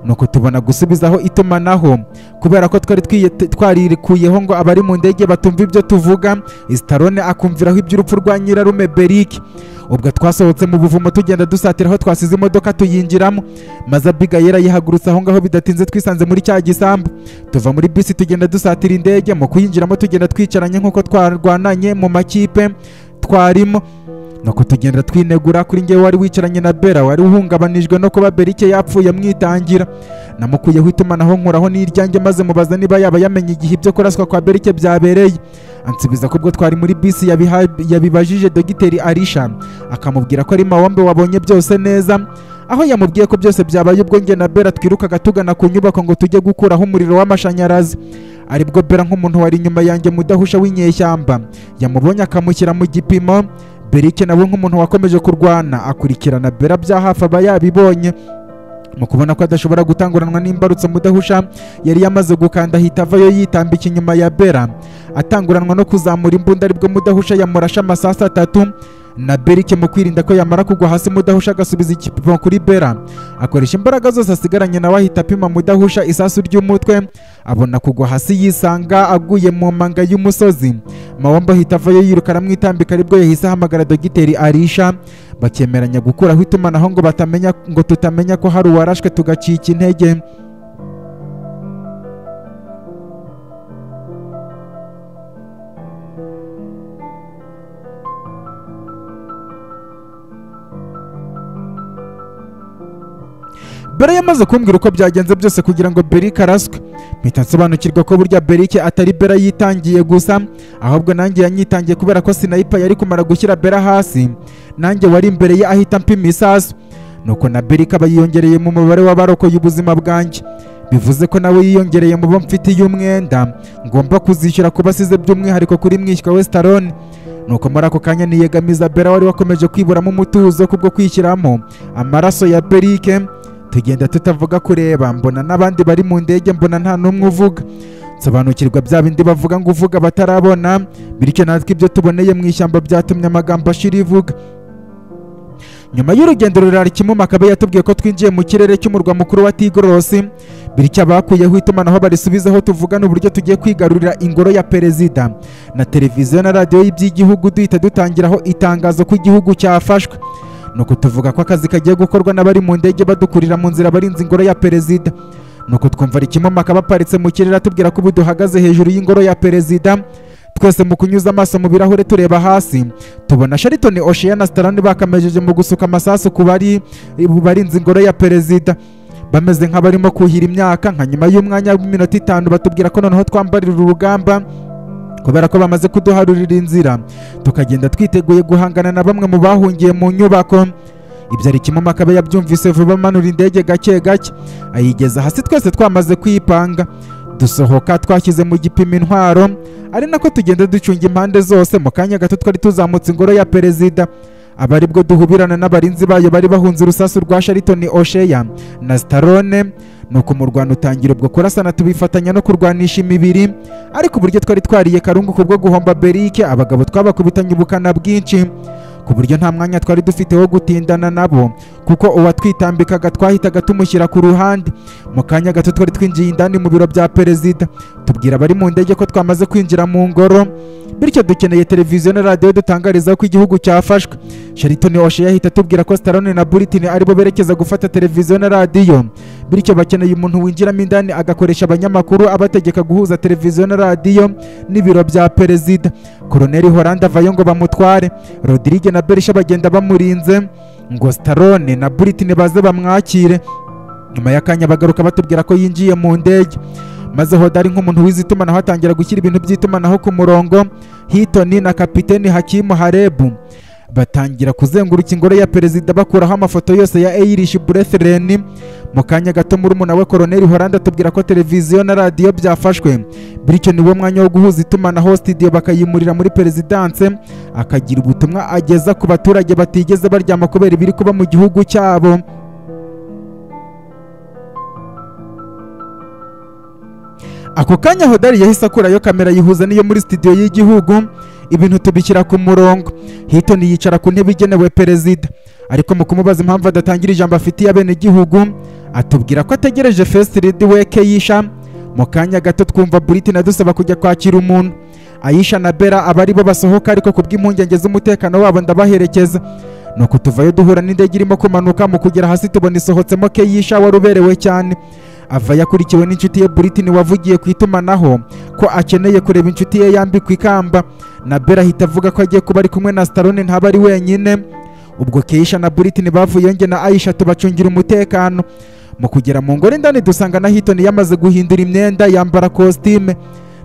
nuko tubona gusubizaho itumanaho kubera ko twari twiye- twarikuyeho ngo abari mu ndege batumva ibyo tuvuga sitarone akumviraho iby'urupfu rwa nyirarume berike ubwo twasohotse mu buvumo tugenda dusatira aho twasize imodoka tuyinjiramo maze abigayera yihagurutse aho ngaho bidatinze twisanze muri cya gisambu tuva muri bisi tugenda dusatira indege mu kuyinjiramo tugenda twicaranye nk'uko twarwananye mu makipe twarimo nuko tugenda twinegura kuri ngewe wari wicaranye na bera wari uhungabanijwe no kuba berike yapfuye mwitangira namukuyeho itumanaho nkuraho n'iryange maze mubaza niba yaba yamenye igihe ibyo kuraswa kwa berike byabereye ansubiza ko ubwo twari muri bisi yabiha- yabibajije dogiteri arisha akamubwira ko ari mawombe wabonye byose neza aho yamubwiye ko byose byabaye ubwo njye na bera twirukaga tugana ku nyubako ngo tujye gukuraho umuriro w'amashanyarazi aribwo bera nk'umuntu wari inyuma yanjye mudahusha w'inyeshyamba yamubonye akamushyira mu gipimo berike nawe nk'umuntu wakomeje kurwana akurikirana bera bya hafi aba yabibonye mu kubona ko adashobora gutanguranwa n'imbarutso mudahusha yari yamaze gukanda ahita avayo yitambika inyuma ya bera atanguranwa no kuzamura imbunda aribwo mudahusha yamurashe amasasu atatu na berike mu kwirinda ko yamara kugwa hasi mudahusha agasubiza igipimo kuri bera akoresha imbaraga zose asigaranye nawe ahita apima mudahusha isasu ry'umutwe abona kugwa hasi yisanga aguye mu manga y'umusozi mawamba ahita avayo yiruka aramwitambika aribwo yahise ahamagara dogiteri arisha bakemeranya gukuraho itumanaho ngo batamenya ngo tutamenya ko hari uwarashwe tugacika intege bera yamaze kumbwira uko byagenze byose kugira ngo berike araswe mpita nsobanukirwa ko burya berike atari bera yitangiye gusa ahubwo nanjye yanyitangiye kubera ko sinayipa yari kumara gushyira bera hasi nanjye wari imbere ye ahita mpima isasu nuko na berike aba yiyongereye mu mubare w'abarokoye ubuzima bwanjye bivuze ko nawe yiyongereye mu bo mfitiye umwenda ngomba kuzishyura ku basize by'umwihariko kuri mwishywa wesitaroni nuko muri ako kanya niyegamiza bera wari wakomeje kwiburamo umutuzo kubwo kwishyiramo amaraso ya berike tugenda tutavuga kureba mbona n'abandi bari mu ndege mbona nta n'umwe uvuga nsobanukirwa bya bindi bavuga ngo uvuga batarabona bityo natwe ibyo tuboneye mu ishyamba byatumye amagambo ashira ivuga nyuma y'urugendo rurari kimuma akabe yatubwiye ko twinjiye mu kirere cy'umurwa mukuru wa tigorosi bityo abakuyeho itumanaho barisubizeho tuvugana uburyo tugiye kwigarurira ingoro ya perezida na televiziyo na radiyo y'iby'igihugu duhita dutangiraho itangazo ko igihugu cyafashwe ni ukutuvuga ko akazi kagiye gukorwa n'abari mu ndege badukurira mu nzira barinze ingoro ya perezida ni ukutwumva rikimoma baparitse mu kirere atubwira ko ubu duhagaze hejuru y'ingoro ya perezida twese mu kunyuza amaso mu birahure tureba hasi tubona sharitoni oshiya na sitarani bakamejeje mu gusuka amasasu ku bari barinze ingoro ya perezida bameze nk'abarimo kuhira imyaka nka nyuma y'umwanya w'iminota itanu batubwira ko noneho twambarira urugamba kubera ko bamaze kuduharurira inzira tukagenda twiteguye guhangana na bamwe mu bahungiye mu nyubako ibyo ari kimwe akaba yabyumvise vuba amanura indege gake gake ayigeza hasi twese twamaze kwipanga dusohoka twashyize mu gipimo intwaro ari nako tugenda ducunga impande zose mu kanya gato twari tuzamutse ingoro ya perezida aba aribwo duhubirana n'abarinzi bayo bari bahunze urusasu rwa sharitoni osheya na sitarone nuko umurwano utangira ubwo kurasana tubifatanya no kurwanisha imibiri ariko uburyo twari twariye karungu kubwo guhomba berike abagabo twabakubitanye ubukana bwinshi ku buryo nta mwanya twari dufite wo gutindana nabo kuko uwatwitambikaga twahitaga tumushyira ku ruhande mu kanya gato twari twinjiye indani mu biro bya perezida tubwira abari mu ndege ko twamaze kwinjira mu ngoro bityo dukeneye televiziyo na radiyo dutangariza ko igihugu cyafashwe sharitoni washe yahita atubwira ko sitarone na buritini aribo berekeza gufata televiziyo na radiyo bityo bakeneye umuntu winjiramo indani agakoresha abanyamakuru abategeka guhuza televiziyo na radiyo n'ibiro bya perezida koroneri horanda avayo ngo bamutware rodirige na berisha bagenda bamurinze ngo sitarone na buritini baze bamwakire nyuma y'akanya bagaruka batubwira ko yinjiye mu ndege maze hodari nk'umuntu wize itumanaho atangira gushyira ibintu by'itumanaho ku murongo hitoni na kapiteni hakimu harebu batangira kuzenguruka ingoro ya perezida bakuraho amafoto yose ya eyirishi burethireni mu kanya gato murumuna we koroneri horanda atubwira ko televiziyo na radiyo byafashwe bityo niwo mwanya wo guhuza itumanaho sitidiyo bakayimurira muri perezidanse akagira ubutumwa ageza ku baturage batigeze baryama kubera ibiri kuba mu gihugu cyabo ako kanya hodari yahise akurayo kamera yihuza n'iyo muri sitidiyo y'igihugu ibintu tubishyira ku murongo hitoni yicara ku ntebe igenewe perezida ariko mu kumubaza impamvu adatangira ijambo afitiye abenegihugu atubwira ko ategereje fesiti ridi we keyisha mu kanya gato twumva buriti dusaba kujya kwakira umuntu ayisha na bera aba aribo basohoka ariko ku bw'impungenge z'umutekano wabo ndabaherekeza ni uko tuvayo duhura n'indege irimo kumanuka mu kugera hasi tubona isohotsemo keyisha wari uberewe cyane ava yakurikiwe n'inshuti ye buritini wavugiye ku itumanaho ko akeneye kureba inshuti ye yambikwa ikamba na bera ahita avuga ko agiye kuba ari kumwe na sitarone ntaba ari wenyine ubwo keisha na buritini bavuyeyo nge na ayisha tubacungira umutekano mu kugera mu ngoro indani dusanga na hitoni yamaze guhindura imyenda yambara kositime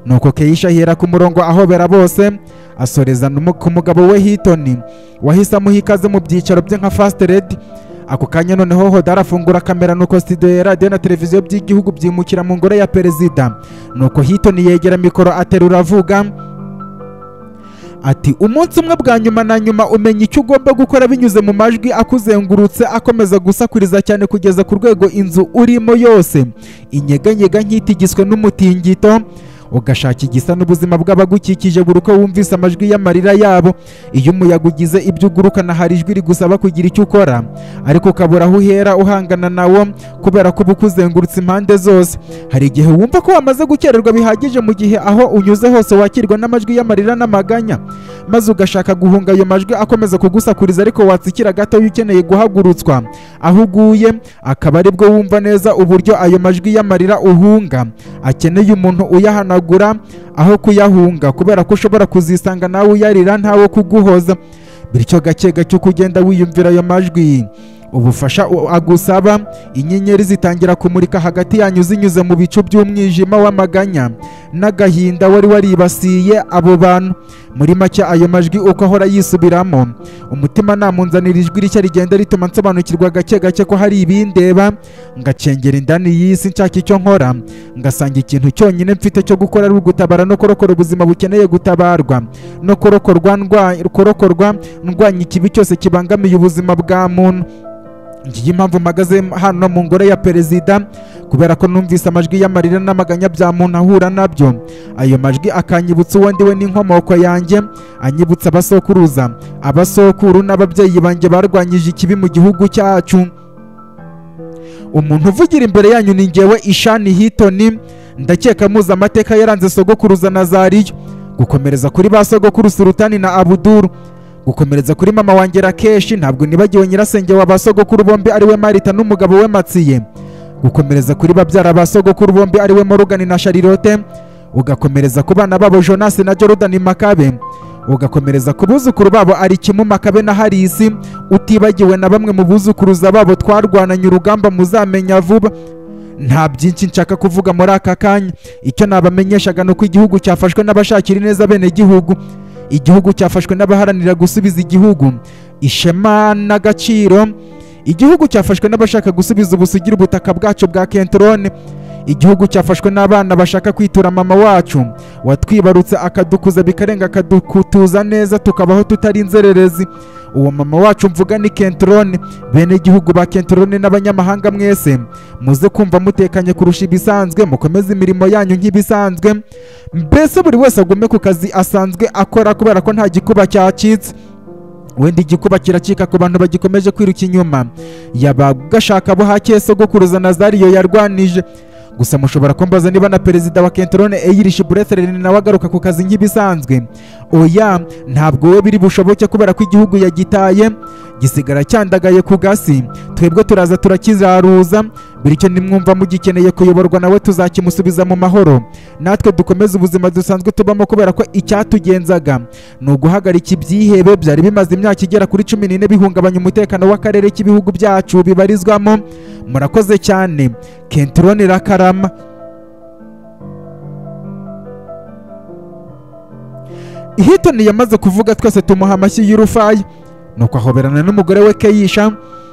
nuko keisha ahera ku murongo ahobera bose asoreza ku mugabo we hitoni wahise amuha ikaze mu byicaro bye nka fasite redi ako kanya noneho hodari afungura kamera nuko studio ya radiyo na televiziyo by'igihugu byimukira mu ngoro ya perezida nuko hitoni yegera mikoro aterura avuga ati umunsi umwe bwa nyuma na nyuma umenya icyo ugomba gukora binyuze mu majwi akuzengurutse akomeza gusakuriza cyane kugeza ku rwego inzu urimo yose inyeganyega nk'itigizwe n'umutingito ugashaka igisa n'ubuzima bw'abagukikije buri uko wumvise amajwi y'amarira yabo iyo umuyaga ugize ibyo ugurukana hari ijwi rigusaba kugira icyo ukora ariko ukabura aho uhera uhangana nawo kubera ko uba ukuzengurutse impande zose hari igihe wumva ko wamaze gukererwa bihagije mu gihe aho unyuze hose wakirwa n'amajwi y'amarira n'amaganya maze ugashaka guhunga ayo majwi akomeza kugusakuriza ariko watsikira gatoya ukeneye guhagurutswa aho uguye akaba ari bwo wumva neza uburyo ayo majwi y'amarira uhunga akeneye umuntu uyahanagura aho kuyahunga kubera ko ushobora kuzisanga nawe uyarira ntawe kuguhoza bityo gake gake uko ugenda wiyumvira ayo majwi ubufasha u- agusaba inyenyeri zitangira kumurika hagati yanyu zinyuze mu bicu by'umwijima w'amaganya n'agahinda wari waribasiye abo bantu muri make ayo majwi uko ahora yisubiramo umutima namunzanira ijwi rishya rigenda rituma nsobanukirwa gake gake ko hari ibindeba ngacengera indani y'isi nshaka icyo nkora ngasanga ikintu cyonyine mfite cyo gukora ari ugutabara no kurokora ubuzima bukeneye gutabarwa no kurokorwa ndwa- kurokorwa ndwanya ikibi cyose kibangamiye ubuzima bwa muntu ngiyi impamvu mpagaze hano mu ngoro ya perezida kubera ko numvise amajwi y'amarira n'amaganya bya muntu ahura nabyo ayo majwi akanyibutsa uwo ndiwe n'inkomoko yanjye anyibutsa abasokuruza abasokuru n'ababyeyi banjye barwanyije ikibi mu gihugu cyacu umuntu uvugira imbere yanyu ni ngewe ishani hitoni ndakeka muzi amateka yaranze sogokuruza na zariyo gukomereza kuri ba sogokuru surutani na abuduru gukomereza kuri mama wanjye rakeshi ntabwo nibagiwe nyirasenge wa ba sogokuru bombi ariwe marita n'umugabo we matsiye gukomereza kuri babyara ba sogokuru bombi ariwe morugani na sharilote ugakomereza ku bana babo jonasi na jorodani makabe ugakomereza ku buzukuru babo ari kimu makabe na harisi utibagiwe na bamwe mu buzukuruza babo twarwananye urugamba muzamenya vuba nta byinshi nshaka kuvuga muri aka kanya icyo nabamenyeshaga ni uko igihugu cyafashwe n'abashakira ineza bene gihugu igihugu cyafashwe n'abaharanira gusubiza igihugu ishema n'agaciro igihugu cyafashwe n'abashaka gusubiza ubusugire ubutaka bwacu bwa kentorone igihugu cyafashwe n'abana bashaka kwitura mama wacu watwibarutse akadukuza bikarenga akadukutuza neza tukabaho tutari inzererezi uwo mama wacu mvuga ni kentorone bene igihugu ba kentorone n'abanyamahanga mwese muze kumva mutekanye kurusha ibisanzwe mukomeze imirimo yanyu nk'ibisanzwe mbese buri wese agume ku kazi asanzwe akora kubera ko nta gikuba cyacitse wenda igikuba kiracika ku bantu bagikomeje kwiruka inyuma yabagashaka bo hake sogokuruza nazariyo yarwanije gusa mushobora kumbaza niba na perezida wa kentorone eyirishi burethereni nawe agaruka ku kazi nk'ibisanzwe oya ntabwo we biri bushoboke kubera ko igihugu yagitaye gisigara cyandagaye ku gasi twebwe turaza turakiraruza bityo nimwumva mugikeneye kuyoborwa nawe tuzakimusubiza mu mahoro natwe dukomeze ubuzima dusanzwe tubamo kubera ko icyatugenzaga ni uguhagarika ibyihebe byari bimaze imyaka igera kuri cumi n'ine bihungabanya umutekano w'akarere k'ibihugu byacu bibarizwamo murakoze cyane kentrone rakarama hitoni yamaze kuvuga twese tumuha amashyi y'urufayi nuko ahoberana n'umugore we keyisha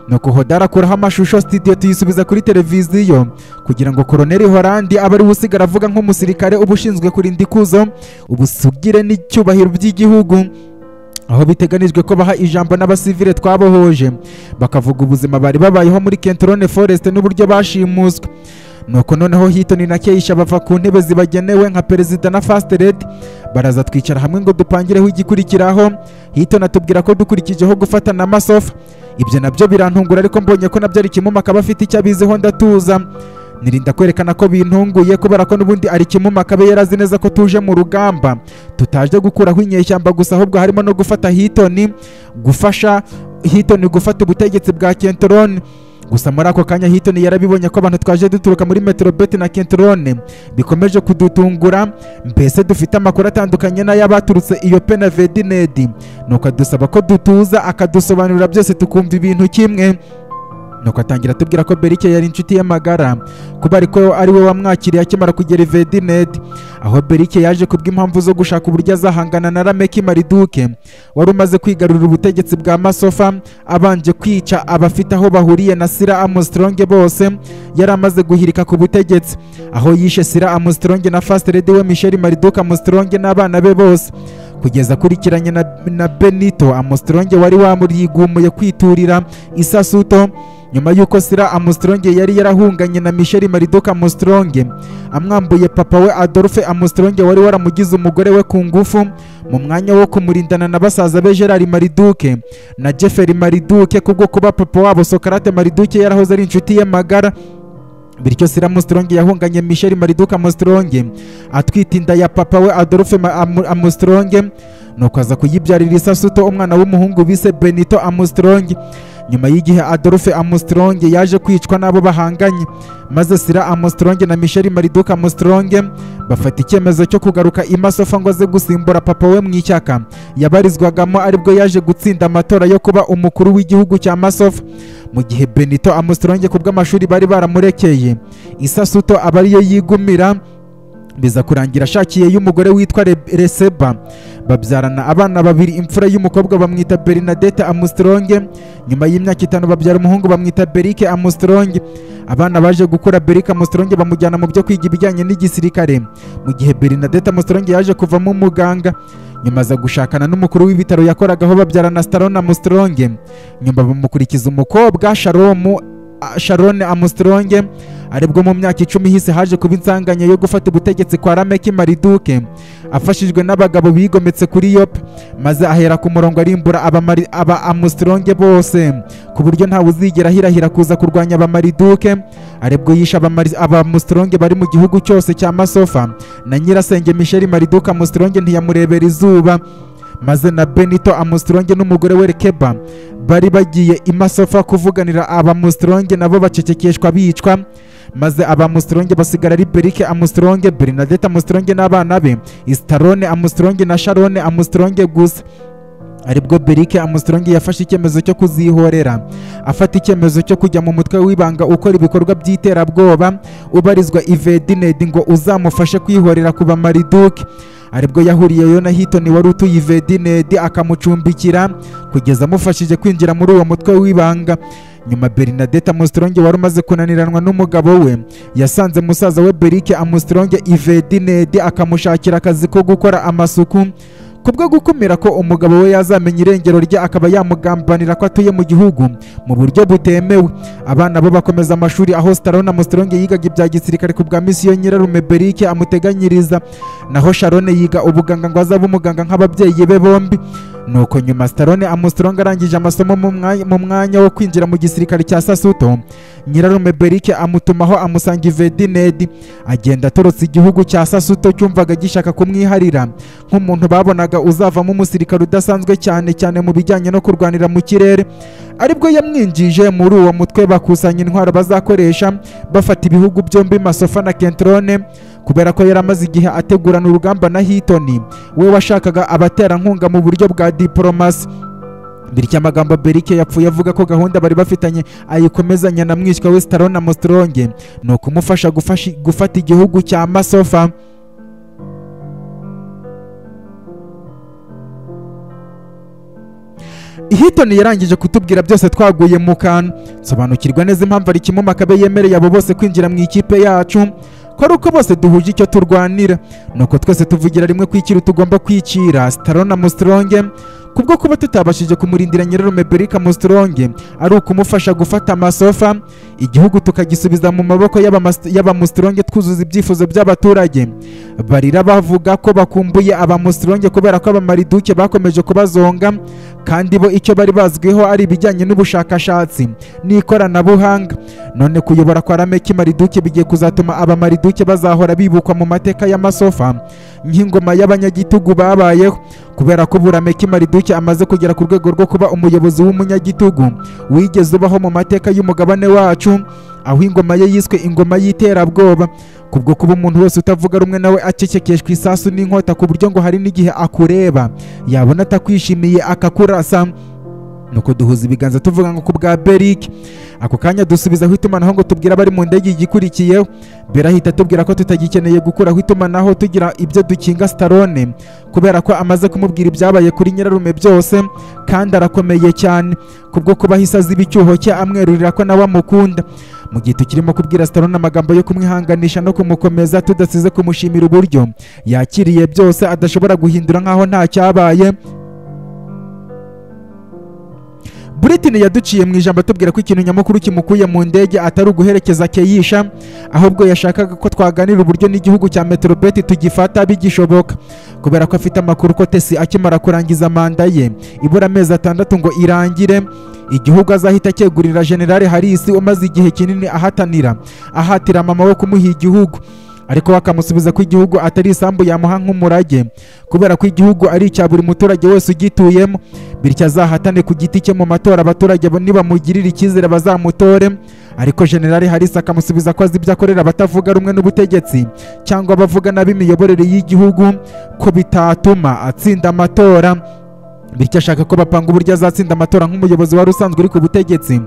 nuko hodari akuraho amashusho studio tuyisubiza kuri televiziyo kugira ngo koroneri horandi abe ariwe usigara avuga nk'umusirikare uba ushinzwe kurinda ikuzo ubusugire n'icyubahiro by'igihugu aho biteganijwe ko baha ijambo n'abasivile twabohoje bakavuga ubuzima bari babayeho muri kentorone forest n'uburyo bashimuswe nuko noneho hitoni na keisha bava ku ntebe zibagenewe nka perezida na fast lady baraza twicara hamwe ngo dupangireho igikurikiraho hitoni atubwira ko dukurikijeho gufatana amasofa ibyo nabyo birantungura ariko mbonye ko nabyo ari kimuma akaba afite icyo abiziho ndatuza nirinda kwerekana ko bintunguye kubera ko n'ubundi ari kimuma akabe yarazi neza ko tuje mu rugamba tutaje gukuraho inyeshyamba gusa ahubwo harimo no gufata hitoni gufasha hitoni gufata ubutegetsi bwa kentorone gusa muri ako kanya hitoni yarabibonye ko abantu twaje duturuka muri metrobeti na kentorone bikomeje kudutungura mbese dufite amakuru atandukanye n'ay'abaturutse iyo pe na vedinedi nuko adusaba ko dutuza akadusobanurira byose tukumva ibintu kimwe nuko atangira atubwira ko berike yari inshuti ye magara kuba ariko ari we wamwakiriye akimara kugera ivedinedi aho berike yaje kubw'impamvu zo gushaka uburyo azahangana na rameki mariduke wari umaze kwigarurira ubutegetsi bwa masofa abanje kwica abafite aho bahuriye na sira amustronge bose yari amaze guhirika ku butegetsi aho yishe sira amustronge na fasiteredi we misheri mariduke amustronge n'abana be bose kugeza akurikiranye na, na benito amustronge wari wamurigumuye kwiturira isasuto nyuma y'uko sira amustrong yari yarahunganye na michel maridoka amustrong amwambuye papa we adolphe amustrong wari waramugize umugore we ku ngufu mu mwanya wo kumurindana na basaza be gerard mariduke na jefferi mariduke kubwo kuba papa wabo sokarate mariduke yarahoze ari inshuti ye magara bityo sira musitrongi yahunganye michel mariduka musitrongi atwite inda ya papa we adolphe amusitrongi nuko aza kuyibyarira isasuto umwana w'umuhungu bise benito amusitrongi nyuma y'igihe adolphe amusitrongi yaje kwicwa n'abo bahanganye maze sira amusitrongi na michel mariduka amusitrongi bafata icyemezo cyo kugaruka imasofa ngo aze gusimbura papa we mu ishyaka yabarizwagamo aribwo yaje gutsinda amatora yo kuba umukuru w'igihugu cya masofa mu gihe benito amusitrongi ku bw'amashuri bari baramurekeye isasuto aba ariyo yigumira biza kurangira ashakiye y'umugore witwa Re- reseba babyarana abana babiri imfura y'umukobwa bamwita bernadette amusitronge nyuma y'imyaka itanu babyara umuhungu bamwita berike amusitronge abana baje gukura berike amusitronge bamujyana mu byo kwiga ibijyanye n'igisirikare mu gihe bernadette amusitronge yaje kuvamo umuganga nyuma aza gushakana n'umukuru w'ibitaro yakoragaho babyarana starone amusitronge nyuma bamukurikiza umukobwa sharomu a- sharone amusitronge aribwo mu myaka icumi ihise haje kuba insanganya yo gufata ubutegetsi kwa rameki mariduke afashijwe n'abagabo bigometse kuri yope maze ahera ku murongo arimbura aba, Mari- aba amusitronge bose ku buryo ntawe uzigera ahirahira kuza kurwanya abamariduke aribwo yishe abamari- abamusitronge bari mu gihugu cyose cya masofa na nyirasenge michel mariduke amusitronge ntiyamurebera izuba maze na benito amusitronge n'umugore we rekeba bari bagiye imasofa kuvuganira abamusitronge nabo bacecekeshwa bicwa maze abamusitronge basigara ari berike amusitronge bernadette amusitronge n'abana be isitarone amusitronge na sharone amusitronge gusa aribwo berike amusitronge yafashe icyemezo cyo kuzihorera afata icyemezo cyo kujya mu mutwe w'ibanga ukora ibikorwa by'iterabwoba ubarizwa ivedinedi ngo uzamufashe kwihorera ku bamariduke aribwo yahuriyeyo na hitoni wari utuye ivedinedi akamucumbikira kugeza amufashije kwinjira muri uwo mutwe w'ibanga nyuma bernadette amusitronge wari umaze kunaniranwa n'umugabo we yasanze musaza we berike amusitronge ivedinedi akamushakira akazi ko gukora amasuku kubwo gukumira ko umugabo we yazamenya irengero rye akaba yamugambanira ko atuye mu gihugu mu buryo butemewe abana bo bakomeza amashuri aho starone amusitronge yigaga ibya gisirikare ku bwa misiyo nyirarume berike amuteganyiriza naho sharone yiga ubuganga ngo azabe umuganga nk'ababyeyi be bombi nuko nyuma starone amusitronge arangije amasomo mu mwanya- mu mwanya wo kwinjira mu gisirikare cya sasuto nyirarume berike amutumaho amusanga ivedinedi agenda atorotse igihugu cya sasuto cyumvaga gishaka kumwiharira nk'umuntu babonaga uzavamo umusirikare udasanzwe cyane cyane mu bijyanye no kurwanira mu kirere aribwo yamwinjije muri uwo mutwe bakusanya intwaro bazakoresha bafata ibihugu byombi masofa na kentrone kubera ko yari amaze igihe ategurana urugamba na hitoni we washakaga abaterankunga mu buryo bwa diporomasi bityo amagambo berike yapfuye avuga ko gahunda bari bafitanye ayikomezanya na mwishywa we starone amusitronge ni ukumufasha gufashi- gufata igihugu cya masofa hitoni yarangije kutubwira byose twaguye mu kantu sobanukirwa neza impamvu ari kimwe makabe yemereye abo bose kwinjira mu ikipe yacu ko ari uko bose duhuje icyo turwanira nuko twese tuvugira rimwe ku ikintu tugomba kwicira starona musitronge kubwo kuba tutabashije kumurindira nyirarume berika musitronge ari ukumufasha gufata amasofa igihugu tukagisubiza mu maboko y'abamas- y'abamusitronge twuzuza ibyifuzo by'abaturage barira bavuga ko bakumbuye abamusitronge kubera ko abamariduke bakomeje kubazonga kandi bo icyo bari bazwiho ari ibijyanye n'ubushakashatsi n'ikoranabuhanga none kuyobora kwa rameki mariduke bigiye kuzatuma abamariduke bazahora bibukwa mu mateka y'amasofa nk'ingoma y'abanyagitugu babayeho kubera ko burameki mariduke amaze kugera ku rwego rwo kuba umuyobozi w'umunyagitugu wigeze ubaho mu mateka y'umugabane wacu aho ingoma ye yiswe ingoma y'iterabwoba kubwo kuba umuntu wese utavuga rumwe nawe acecekeshwa isasu n'inkota ku buryo ngo hari n'igihe akureba yabona atakwishimiye akakurasa nuko duhuza ibiganza tuvuga ngo ku bwa berike ako kanya dusubizaho itumanaho ngo tubwire abari mu ndege igikurikiyeho berahita atubwira ko tutagikeneye gukuraho itumanaho tugira ibyo dukinga starone kubera ko amaze kumubwira ibyabaye kuri nyirarume byose kandi arakomeye cyane kubwo kuba ahise aziba icyuho cye amwerurira ko nawe amukunda mu gihe tukirimo kubwira starone amagambo yo kumwihanganisha no kumukomeza tudasize kumushimira uburyo yakiriye byose adashobora guhindura nk'aho nta cyabaye Britain yaduciye mu ijambo atubwira ko ikintu nyamukuru kimukuye mu ndege atari uguherekeza Keisha ahubwo yashakaga ko twaganira uburyo n'igihugu cya Metropolitan tugifata bigishoboka kubera ko afite amakuru ko Tesi akimara kurangiza manda ye ibura amezi atandatu ngo irangire igihugu azahita cyegurira General Harris umaze igihe kinini ahatanira ahatira mama we kumuha igihugu ariko bakamusubiza ko igihugu atari isambu yamuha nk'umurage kubera ko igihugu ari icya buri muturage wese ugituyemo bityo azahatane ku giti cye mu matora abaturage bo nibamugirira icyizere bazamutore ariko generali harisi akamusubiza ko azi ibyo akorera abatavuga rumwe n'ubutegetsi cyangwa abavuga nabi imiyoborere y'igihugu ko bitatuma atsinda amatora bityo ashaka ko bapanga uburyo azatsinda amatora nk'umuyobozi wari usanzwe uri ku butegetsi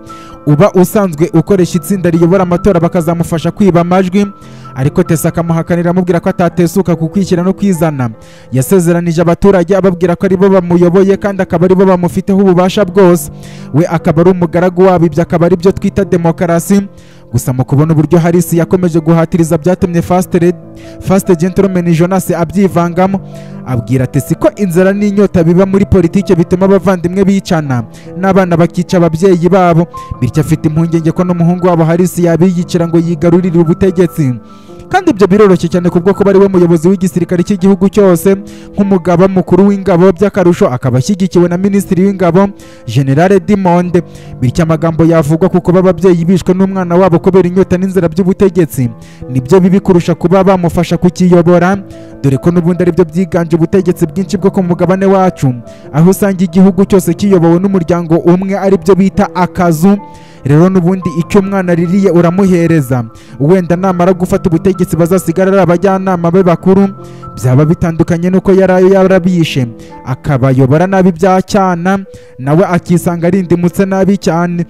uba usanzwe ukoresha itsinda riyobora amatora bakazamufasha kwiba amajwi ariko tesa akamuhakanira amubwira ko atatesuka ku kwishyira no kwizana yasezeranije abaturage ababwira ko aribo bamuyoboye kandi akaba aribo bamufiteho ububasha bwose we akaba ari umugaragu wabo ibyo akaba ari byo twita demokarasi gusa mu kubona uburyo harisi yakomeje guhatiriza byatumye fasite gentleman jonas abyivangamo abwira tesi ko inzara n'inyota biba muri politiki bituma abavandimwe bicana n'abana bakica ababyeyi babo bityo afite impungenge ko n'umuhungu wabo harisi yabiyicira ngo yigarurire ubutegetsi kandi ibyo biroroshye cyane kubwo kuba ari we muyobozi w'igisirikare cy'igihugu cyose nk'umugaba mukuru w'ingabo by'akarusho akaba ashyigikiwe na minisitiri w'ingabo generale dimonde bityo amagambo yavugwa kuko baba ababyeyi bishwe n'umwana wabo kubera inyota n'inzira by'ubutegetsi nibyo bibi kurusha kuba bamufasha kukiyobora dore ko n'ubundi aribyo byiganje ubutegetsi bwinshi bwo ku mugabane wacu aho usanga igihugu cyose kiyobowe n'umuryango umwe aribyo bita akazu rero n'ubundi icyo umwana aririye uramuhereza wenda namara gufata ubutegetsi bazasigara ari abajyanama be bakuru byaba bitandukanye n'uko yari ayo yarabishe akabayobora nabi bya cyana nawe akisanga arindimutse nabi cyane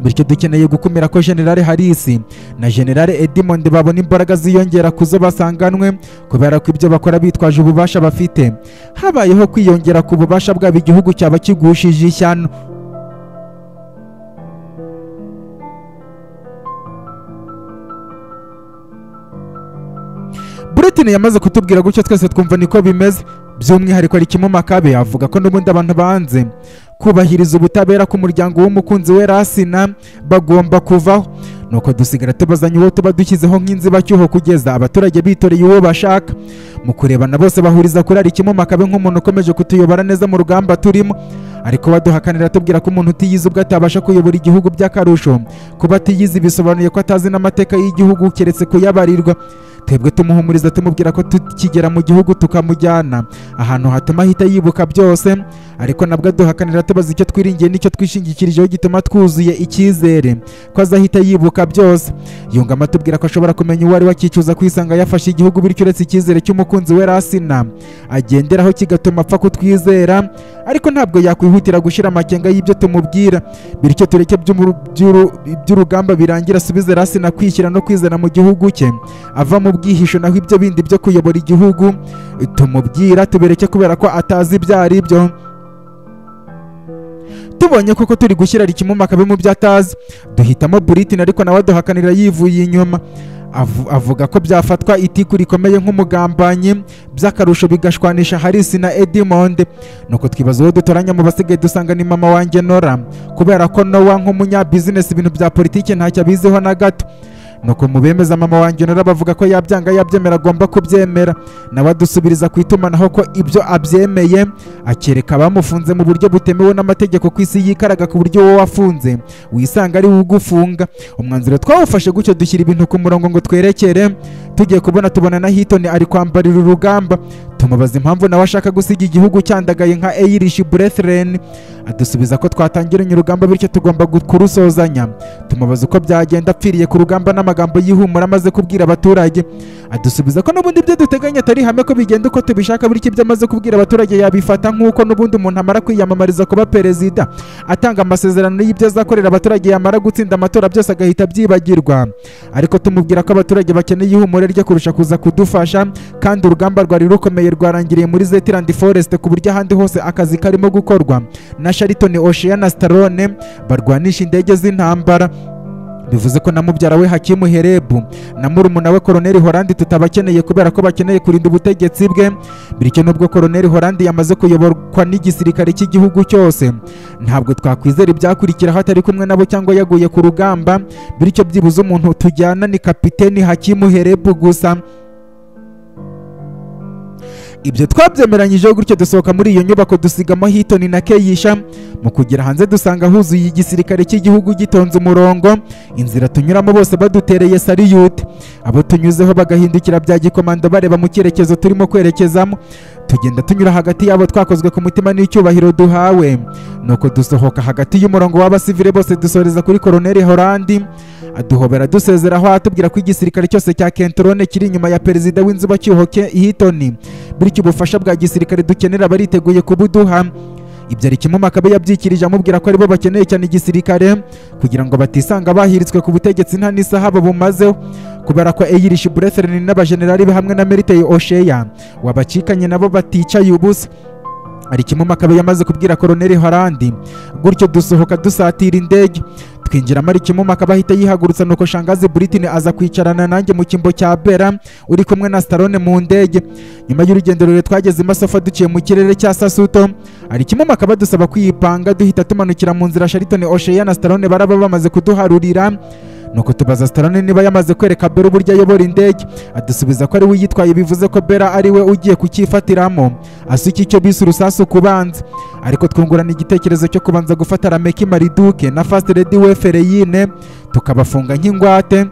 bityo dukeneye gukumira ko generale harisi na generale edimond babona imbaraga ziyongera ku zo basanganwe kubera ko ibyo bakora bitwaje ububasha bafite habayeho kwiyongera ku bubasha bwabo igihugu cyaba kigushije ishyano Britain yamaze kutubwira gutyo twese twumva niko bimeze by'umwihariko ari kimwe makabe avuga ko n'ubundi abantu banze kubahiriza ubutabera k'umuryango w'umukunzi we rasina bagomba kuvaho nuko dusigara tubazanye uwo tuba dushyizeho nk'inzibacyuho kugeza abaturage bitoreye uwo bashaka mu kurebana bose bahuriza kuri ari kimwe makabe nk'umuntu ukomeje kutuyobora neza mu rugamba turimo ariko baduhakanira tubwira ko umuntu utiyize ubwo atabasha kuyobora igihugu by'akarusho kuba atiyize bisobanuye ko atazi n'amateka y'igihugu keretse kuyabarirwa twebwe tumuhumuriza tumubwira ko tukigera mu gihugu tukamujyana ahantu hatuma ahita yibuka byose ariko nabwo aduhakanira tubaza icyo twiringiye n'icyo twishingikirijeho gituma twuzuye icyizere ko azahita yibuka byose yungamo atubwira ko ashobora kumenya uwo ari we akicuza kwisanga yafashe igihugu bityo uretse icyizere cy'umukunzi we rasina agenderaho kigatuma apfa kutwizera ariko ntabwo yakwihutira gushyira amakenga y'ibyo tumubwira bityo tureke by'urugamba birangira asubize rasina kwishyira no kwizana mu gihugu cye ava mu bwihisho naho ibyo bindi byo kuyobora igihugu tumubwira tubereke kubera ko atazi ibyo ari byo tubonye koko turi gushyira ikimumakabe mu byo atazi duhitamo Britain ariko nawe aduhakanira yivuye inyuma avuga ko byafatwa itiku rikomeye nk'umugambanyi by'akarusho bigashwanisha harisi na edimonde nuko twibaza uwo dutoranya mu basigaye dusanga ni mama wanjye nora kubera ko nowa nk'umunyabizinesi ibintu bya politiki ntacyo abiziho na gato nuko mu bemeza mama wanjye nora bavuga ko yabyanga yabyemera agomba kubyemera nawe adusubiriza ku itumanaho ko ibyo abyemeye akereka abamufunze mu buryo butemewe n'amategeko ku isi yikaraga ku buryo wowe wafunze wisanga ari ugufunga umwanzuro twawufashe gutyo dushyira ibintu ku murongo ngo twerekere tugiye kubona tubona na hitoni ari kwambarira urugamba tumubaza impamvu nawe ashaka gusiga igihugu cyandagaye nka eyirishi burethireni adusubiza ko twatangiranye urugamba bityo tugomba kurusozanya tumubaza uko byagenda apfiriye ku rugamba n'amagambo y'ihumura amaze kubwira abaturage adusubiza ko n'ubundi ibyo duteganya atari ihame ko bigenda uko tubishaka bityo ibyo amaze kubwira abaturage yabifata nk'uko n'ubundi umuntu amara kwiyamamariza kuba perezida atanga amasezerano y'ibyo azakorera abaturage yamara gutsinda amatora byose agahita abyibagirwa ariko tumubwira ko abaturage bakeneye ihumure rye kurusha kuza kudufasha kandi urugamba rwari rukomeye rwarangiriye muri Zetland Forest ku buryo ahandi hose akazi karimo gukorwa na Shariton Oceana Starone barwanisha indege z'intambara bivuze ko na mubyara we hakimu herebu na murumuna we koroneli horandi tutabakeneye kubera ko bakeneye kurinda ubutegetsi bwe bityo nubwo koroneli horandi yamaze kuyoborwa n'igisirikare cy'igihugu cyose ntabwo twakwizera ibyakurikiraho atari kumwe nabo cyangwa yaguye ku rugamba bityo byibuze umuntu tujyana ni kapiteni hakimu herebu gusa ibyo twabyemeranyije gutyo dusohoka muri iyo nyubako dusigamo hitoni na keyisha mu kugera hanze dusanga huzuye igisirikare cy'igihugu gitonze umurongo inzira tunyuramo bose badutereye sariyute abo tunyuzeho bagahindukira bya gikomando bareba mu cyerekezo turimo kwerekezamo tugenda tunyura hagati yabo twakozwe ku mutima n'icyubahiro duhawe nuko dusohoka hagati y'umurongo w'abasivile bose dusoreza kuri koroneli horandi aduhobera dusezeraho atubwira ko igisirikare cyose cya kentorone kiri inyuma ya perezida w'inzibacyuho hitoni bityo ubufasha bwa gisirikare dukenera bariteguye kubuduha ibyo ari kimwe makabe yabyikirije amubwira ko aribo bakeneye cyane igisirikare kugira ngo batisanga bahiritswe ku butegetsi nta n'isaha bumazeho kubera ko eyirishi burethereni n'abajenerali be hamwe na meriteye osheya wabacikanye nabo baticaye ubusa ari kimwe makabe yamaze kubwira koroneli harandi gutyo dusohoka dusatira indege twinjiramo ari kimuma akaba ahita yihagurutsa nuko shangazi buritini aza kwicarana nanjye mu cyimbo cya bera uri kumwe na starone mu ndege nyuma y'urugendo rurerure twageze i masofa duciye mu kirere cya sasuto hari kimuma akaba dusaba kwiyipanga duhita tumanukira mu nzira sharitoni osheya na starone baraba bamaze kuduharurira nuko tubaza starone niba yamaze kwereka bera uburyo ayobora indege adusubiza ko ari we uyitwaye bivuze ko bera ari we ugiye kucyifatiramo asuka icyo bise urusasu ku banzi ariko twungurana igitekerezo cyo kubanza gufata rameki mariduke na fasite redi wefereyine tukabafunga nk'ingwate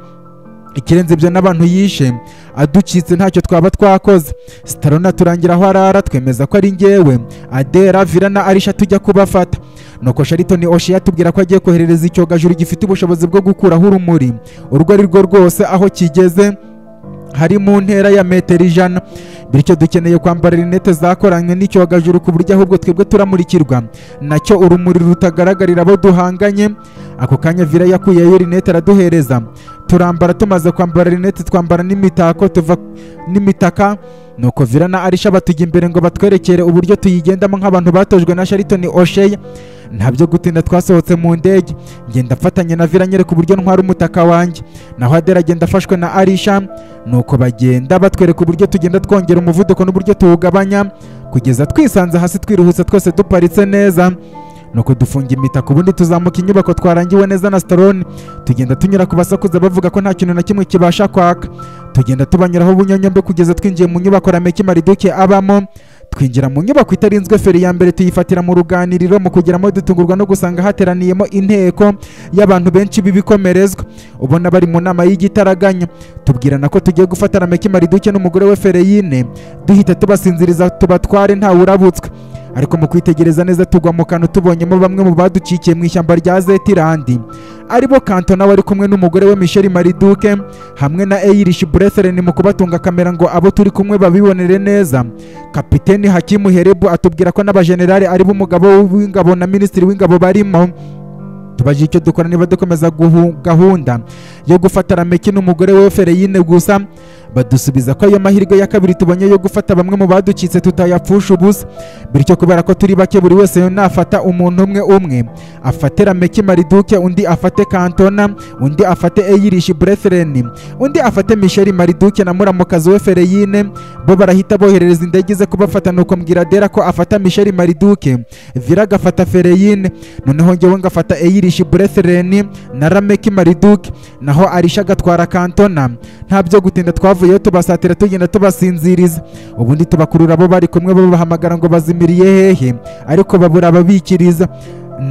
ikirenze ibyo n'abantu yishe aducitse ntacyo twaba twakoze sitarona turangira aho arara twemeza ko ari ngewe adera vira na arisha tujya kubafata nuko sharitoni oshe yatubwira ko agiye koherereza icyogajuru gifite ubushobozi bwo gukuraho urumuri urwo ari rwo rwose aho kigeze hari mu ntera ya metero ijana bityo dukeneye kwambara rinete zakoranywe n'icyogajuru ku buryo ahubwo twebwe turamurikirwa nacyo urumuri rutagaragarira abo duhanganye ako kanya vira yakuyeyo rinete araduhereza turambara tumaze kwambara rinete twambara n'imitako tuva n'imitaka nuko vira na arisha batujya imbere ngo batwerekere uburyo tuyigendamo nk'abantu batojwe na sharitoni osheya ntabyo gutinda twasohotse mu ndege ngenda afatanye na vira nyereka uburyo ntwara umutaka wanjye naho adera agenda afashwe na arisha nuko bagenda batwereka uburyo tugenda twongera umuvuduko n'uburyo tuwugabanya kugeza twisanze hasi twiruhutse twese duparitse neza nuko dufunga imitaka ubundi tuzamuka inyubako twarangiwe neza na starone tugenda tunyura ku basakuza bavuga ko nta kintu na kimwe kibasha kwaka tugenda tubanyuraho ubunyonyombe kugeza twinjiye mu nyubako rameki mariduke abamo twinjira mu nyubako itarinzwe feri ya mbere tuyifatira mu ruganiriro mu kugeramo dutungurwa no gusanga hateraniyemo inteko y'abantu benshi b'ibikomerezwa ubona bari mu nama y'igitaraganya tubwirana ko tugiye gufata rameki mariduke n'umugore we fereyine duhita tubasinziriza tubatware ntawurabutswe ariko mu kwitegereza neza tugwa mu kantu tubonyemo bamwe mu baducikiye mu ishyamba rya zetirandi aribo kantona wari kumwe n'umugore we michel mariduke hamwe na eyirishi burethereni mu kubatunga kamera ngo abo turi kumwe babibonere neza kapiteni hakimu herebu atubwira ko n'abajenerali aribo umugabo w'ingabo na minisitiri w'ingabo barimo tubajije icyo dukora niba dukomeza gahunda yo gufata rameki n'umugore we fereyine gusa badusubiza ko ayo mahirwe ya kabiri tubonye yo gufata bamwe mu baducitse tutayapfusha ubusa bityo kubera ko turi bake buri wese nafata umuntu umwe umwe afate rameki mariduke undi afate kantona undi afate eyirishi burethereni undi afate misheri mariduke na muramukazi we fereyine bo barahita boherereza indege ze kubafata nuko mbwira dera ko afata misheri mariduke vira agafata fereyine noneho ngewe ngafata eyirishi burethereni na rameki mariduke naho arisha agatwara kantona nta byo gutinda twavuga tubavuyeyo tubasatira tugenda tubasinziriza ubundi tubakurura abo bari kumwe babahamagara ngo bazimiriye hehe ariko babura ababikiriza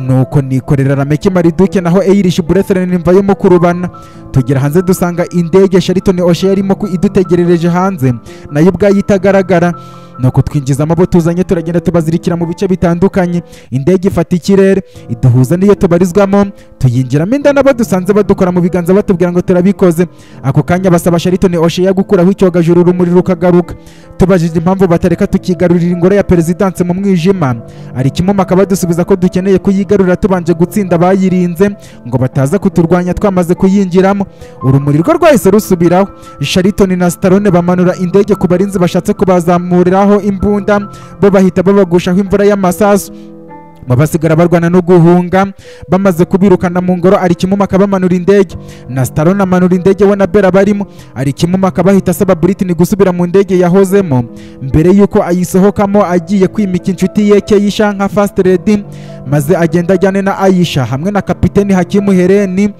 nuko nikorera rameke mariduke naho eyirishi burethereni mvayo mu kurubana tugera hanze dusanga indege sharitoni oshe yarimo idutegerereje hanze nayo ubwayo itagaragara nuko twinjizamo abo tuzanye turagenda tubazirikira mu bice bitandukanye indege ifata ikirere iduhuza n'iyo tubarizwamo tuyinjiramo inda n'abo dusanze badukora mu biganza batubwira ngo turabikoze ako kanya basaba sharitoni osheya gukuraho icyogajuru urumuri rukagaruka tubajije impamvu batareka tukigarurira ingoro ya perezidanse mu mwijima hari kimuma akaba dusubiza ko dukeneye kuyigarura tubanje gutsinda abayirinze ngo bataza kuturwanya twamaze kuyinjiramo urumuri rwo rwahise rusubiraho sharitoni na sitarone bamanura indege ku barinzi bashatse kubazamuriraho imbunda bo bahita babagushaho imvura y'amasasu mu basigara barwana no guhunga bamaze kubirukana mu ngoro arikimuma akabamanura indege na starone amanura indege we na bera barimo arikimuma akabahita asaba britini gusubira mu ndege yahozemo mbere y'uko ayisohokamo agiye kwimika inshuti ye keyisha nka fast lady maze agenda ajyane na ayisha hamwe na kapiteni hakimu hereni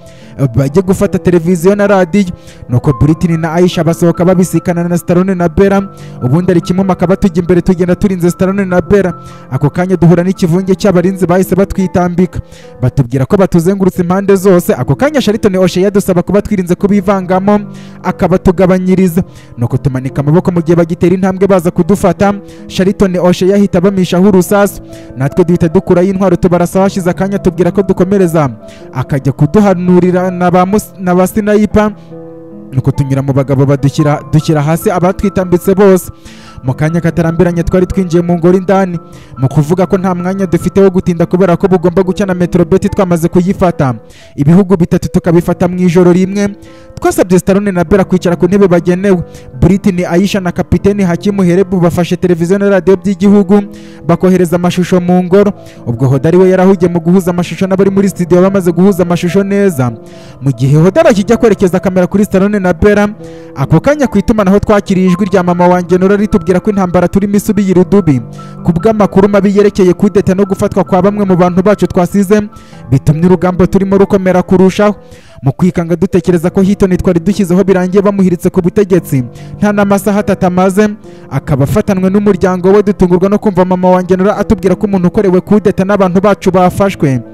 bajye gufata televiziyo na radiyo nuko britini na ayisha basohoka babisikana na starone na bera ubundi arikimuma akaba tujya imbere tugenda turinze starone na bera ako kanya duhura n'ikivunge cy'abarinzi bahise batwitambika batubwira ko batuzengurutse impande zose ako kanya sharitoni oshe yadusaba kuba twirinze kubivangamo akabatugabanyiriza nuko tumanika amaboko mu gihe bagitera intambwe baza kudufata sharitoni oshe yahita bamishaho urusasu natwe duhita dukurayo intwaro tubarasa hashize akanya tubwira ko dukomereza akajya kuduhanurira na ba mus- na ba sinayipa nuko tunyura mu bagabo badushyira dushyira hasi abatwitambitse bose mu kanya katarambiranye twari twinjiye mu ngoro indani mu kuvuga ko nta mwanya dufite wo gutinda kubera ko bugomba gucya na metrobeti twamaze kuyifata ibihugu bitatu tukabifata mu ijoro rimwe twasabye starone na bera kwicara ku ntebe bagenewe britini ayisha na kapiteni hakimu herebu bafashe televiziyo na radiyo by'igihugu bakohereza amashusho mu ngoro ubwo hodari we yarahugiye mu guhuza amashusho n'abari muri studio bamaze guhuza amashusho neza mu gihe hodari akijya kwerekeza kamera kuri starone na bera ako kanya ku itumanaho twakiriye ijwi rya mama wanjye nora ritubwira ko intambara turimo isubira irudubi ku bw'amakuru mabi yerekeye kudeta no gufatwa kwa bamwe mu bantu bacu twasize bitumye urugamba turimo rukomera kurushaho mu kwikanga dutekereza ko hitoni twari dushyizeho birangiye bamuhiritse ku butegetsi nta n'amasaha atatu amaze akaba afatanwe n'umuryango we dutungurwa no kumva mama wanjye nora atubwira ko umuntu ukorewe kudeta n'abantu bacu bafashwe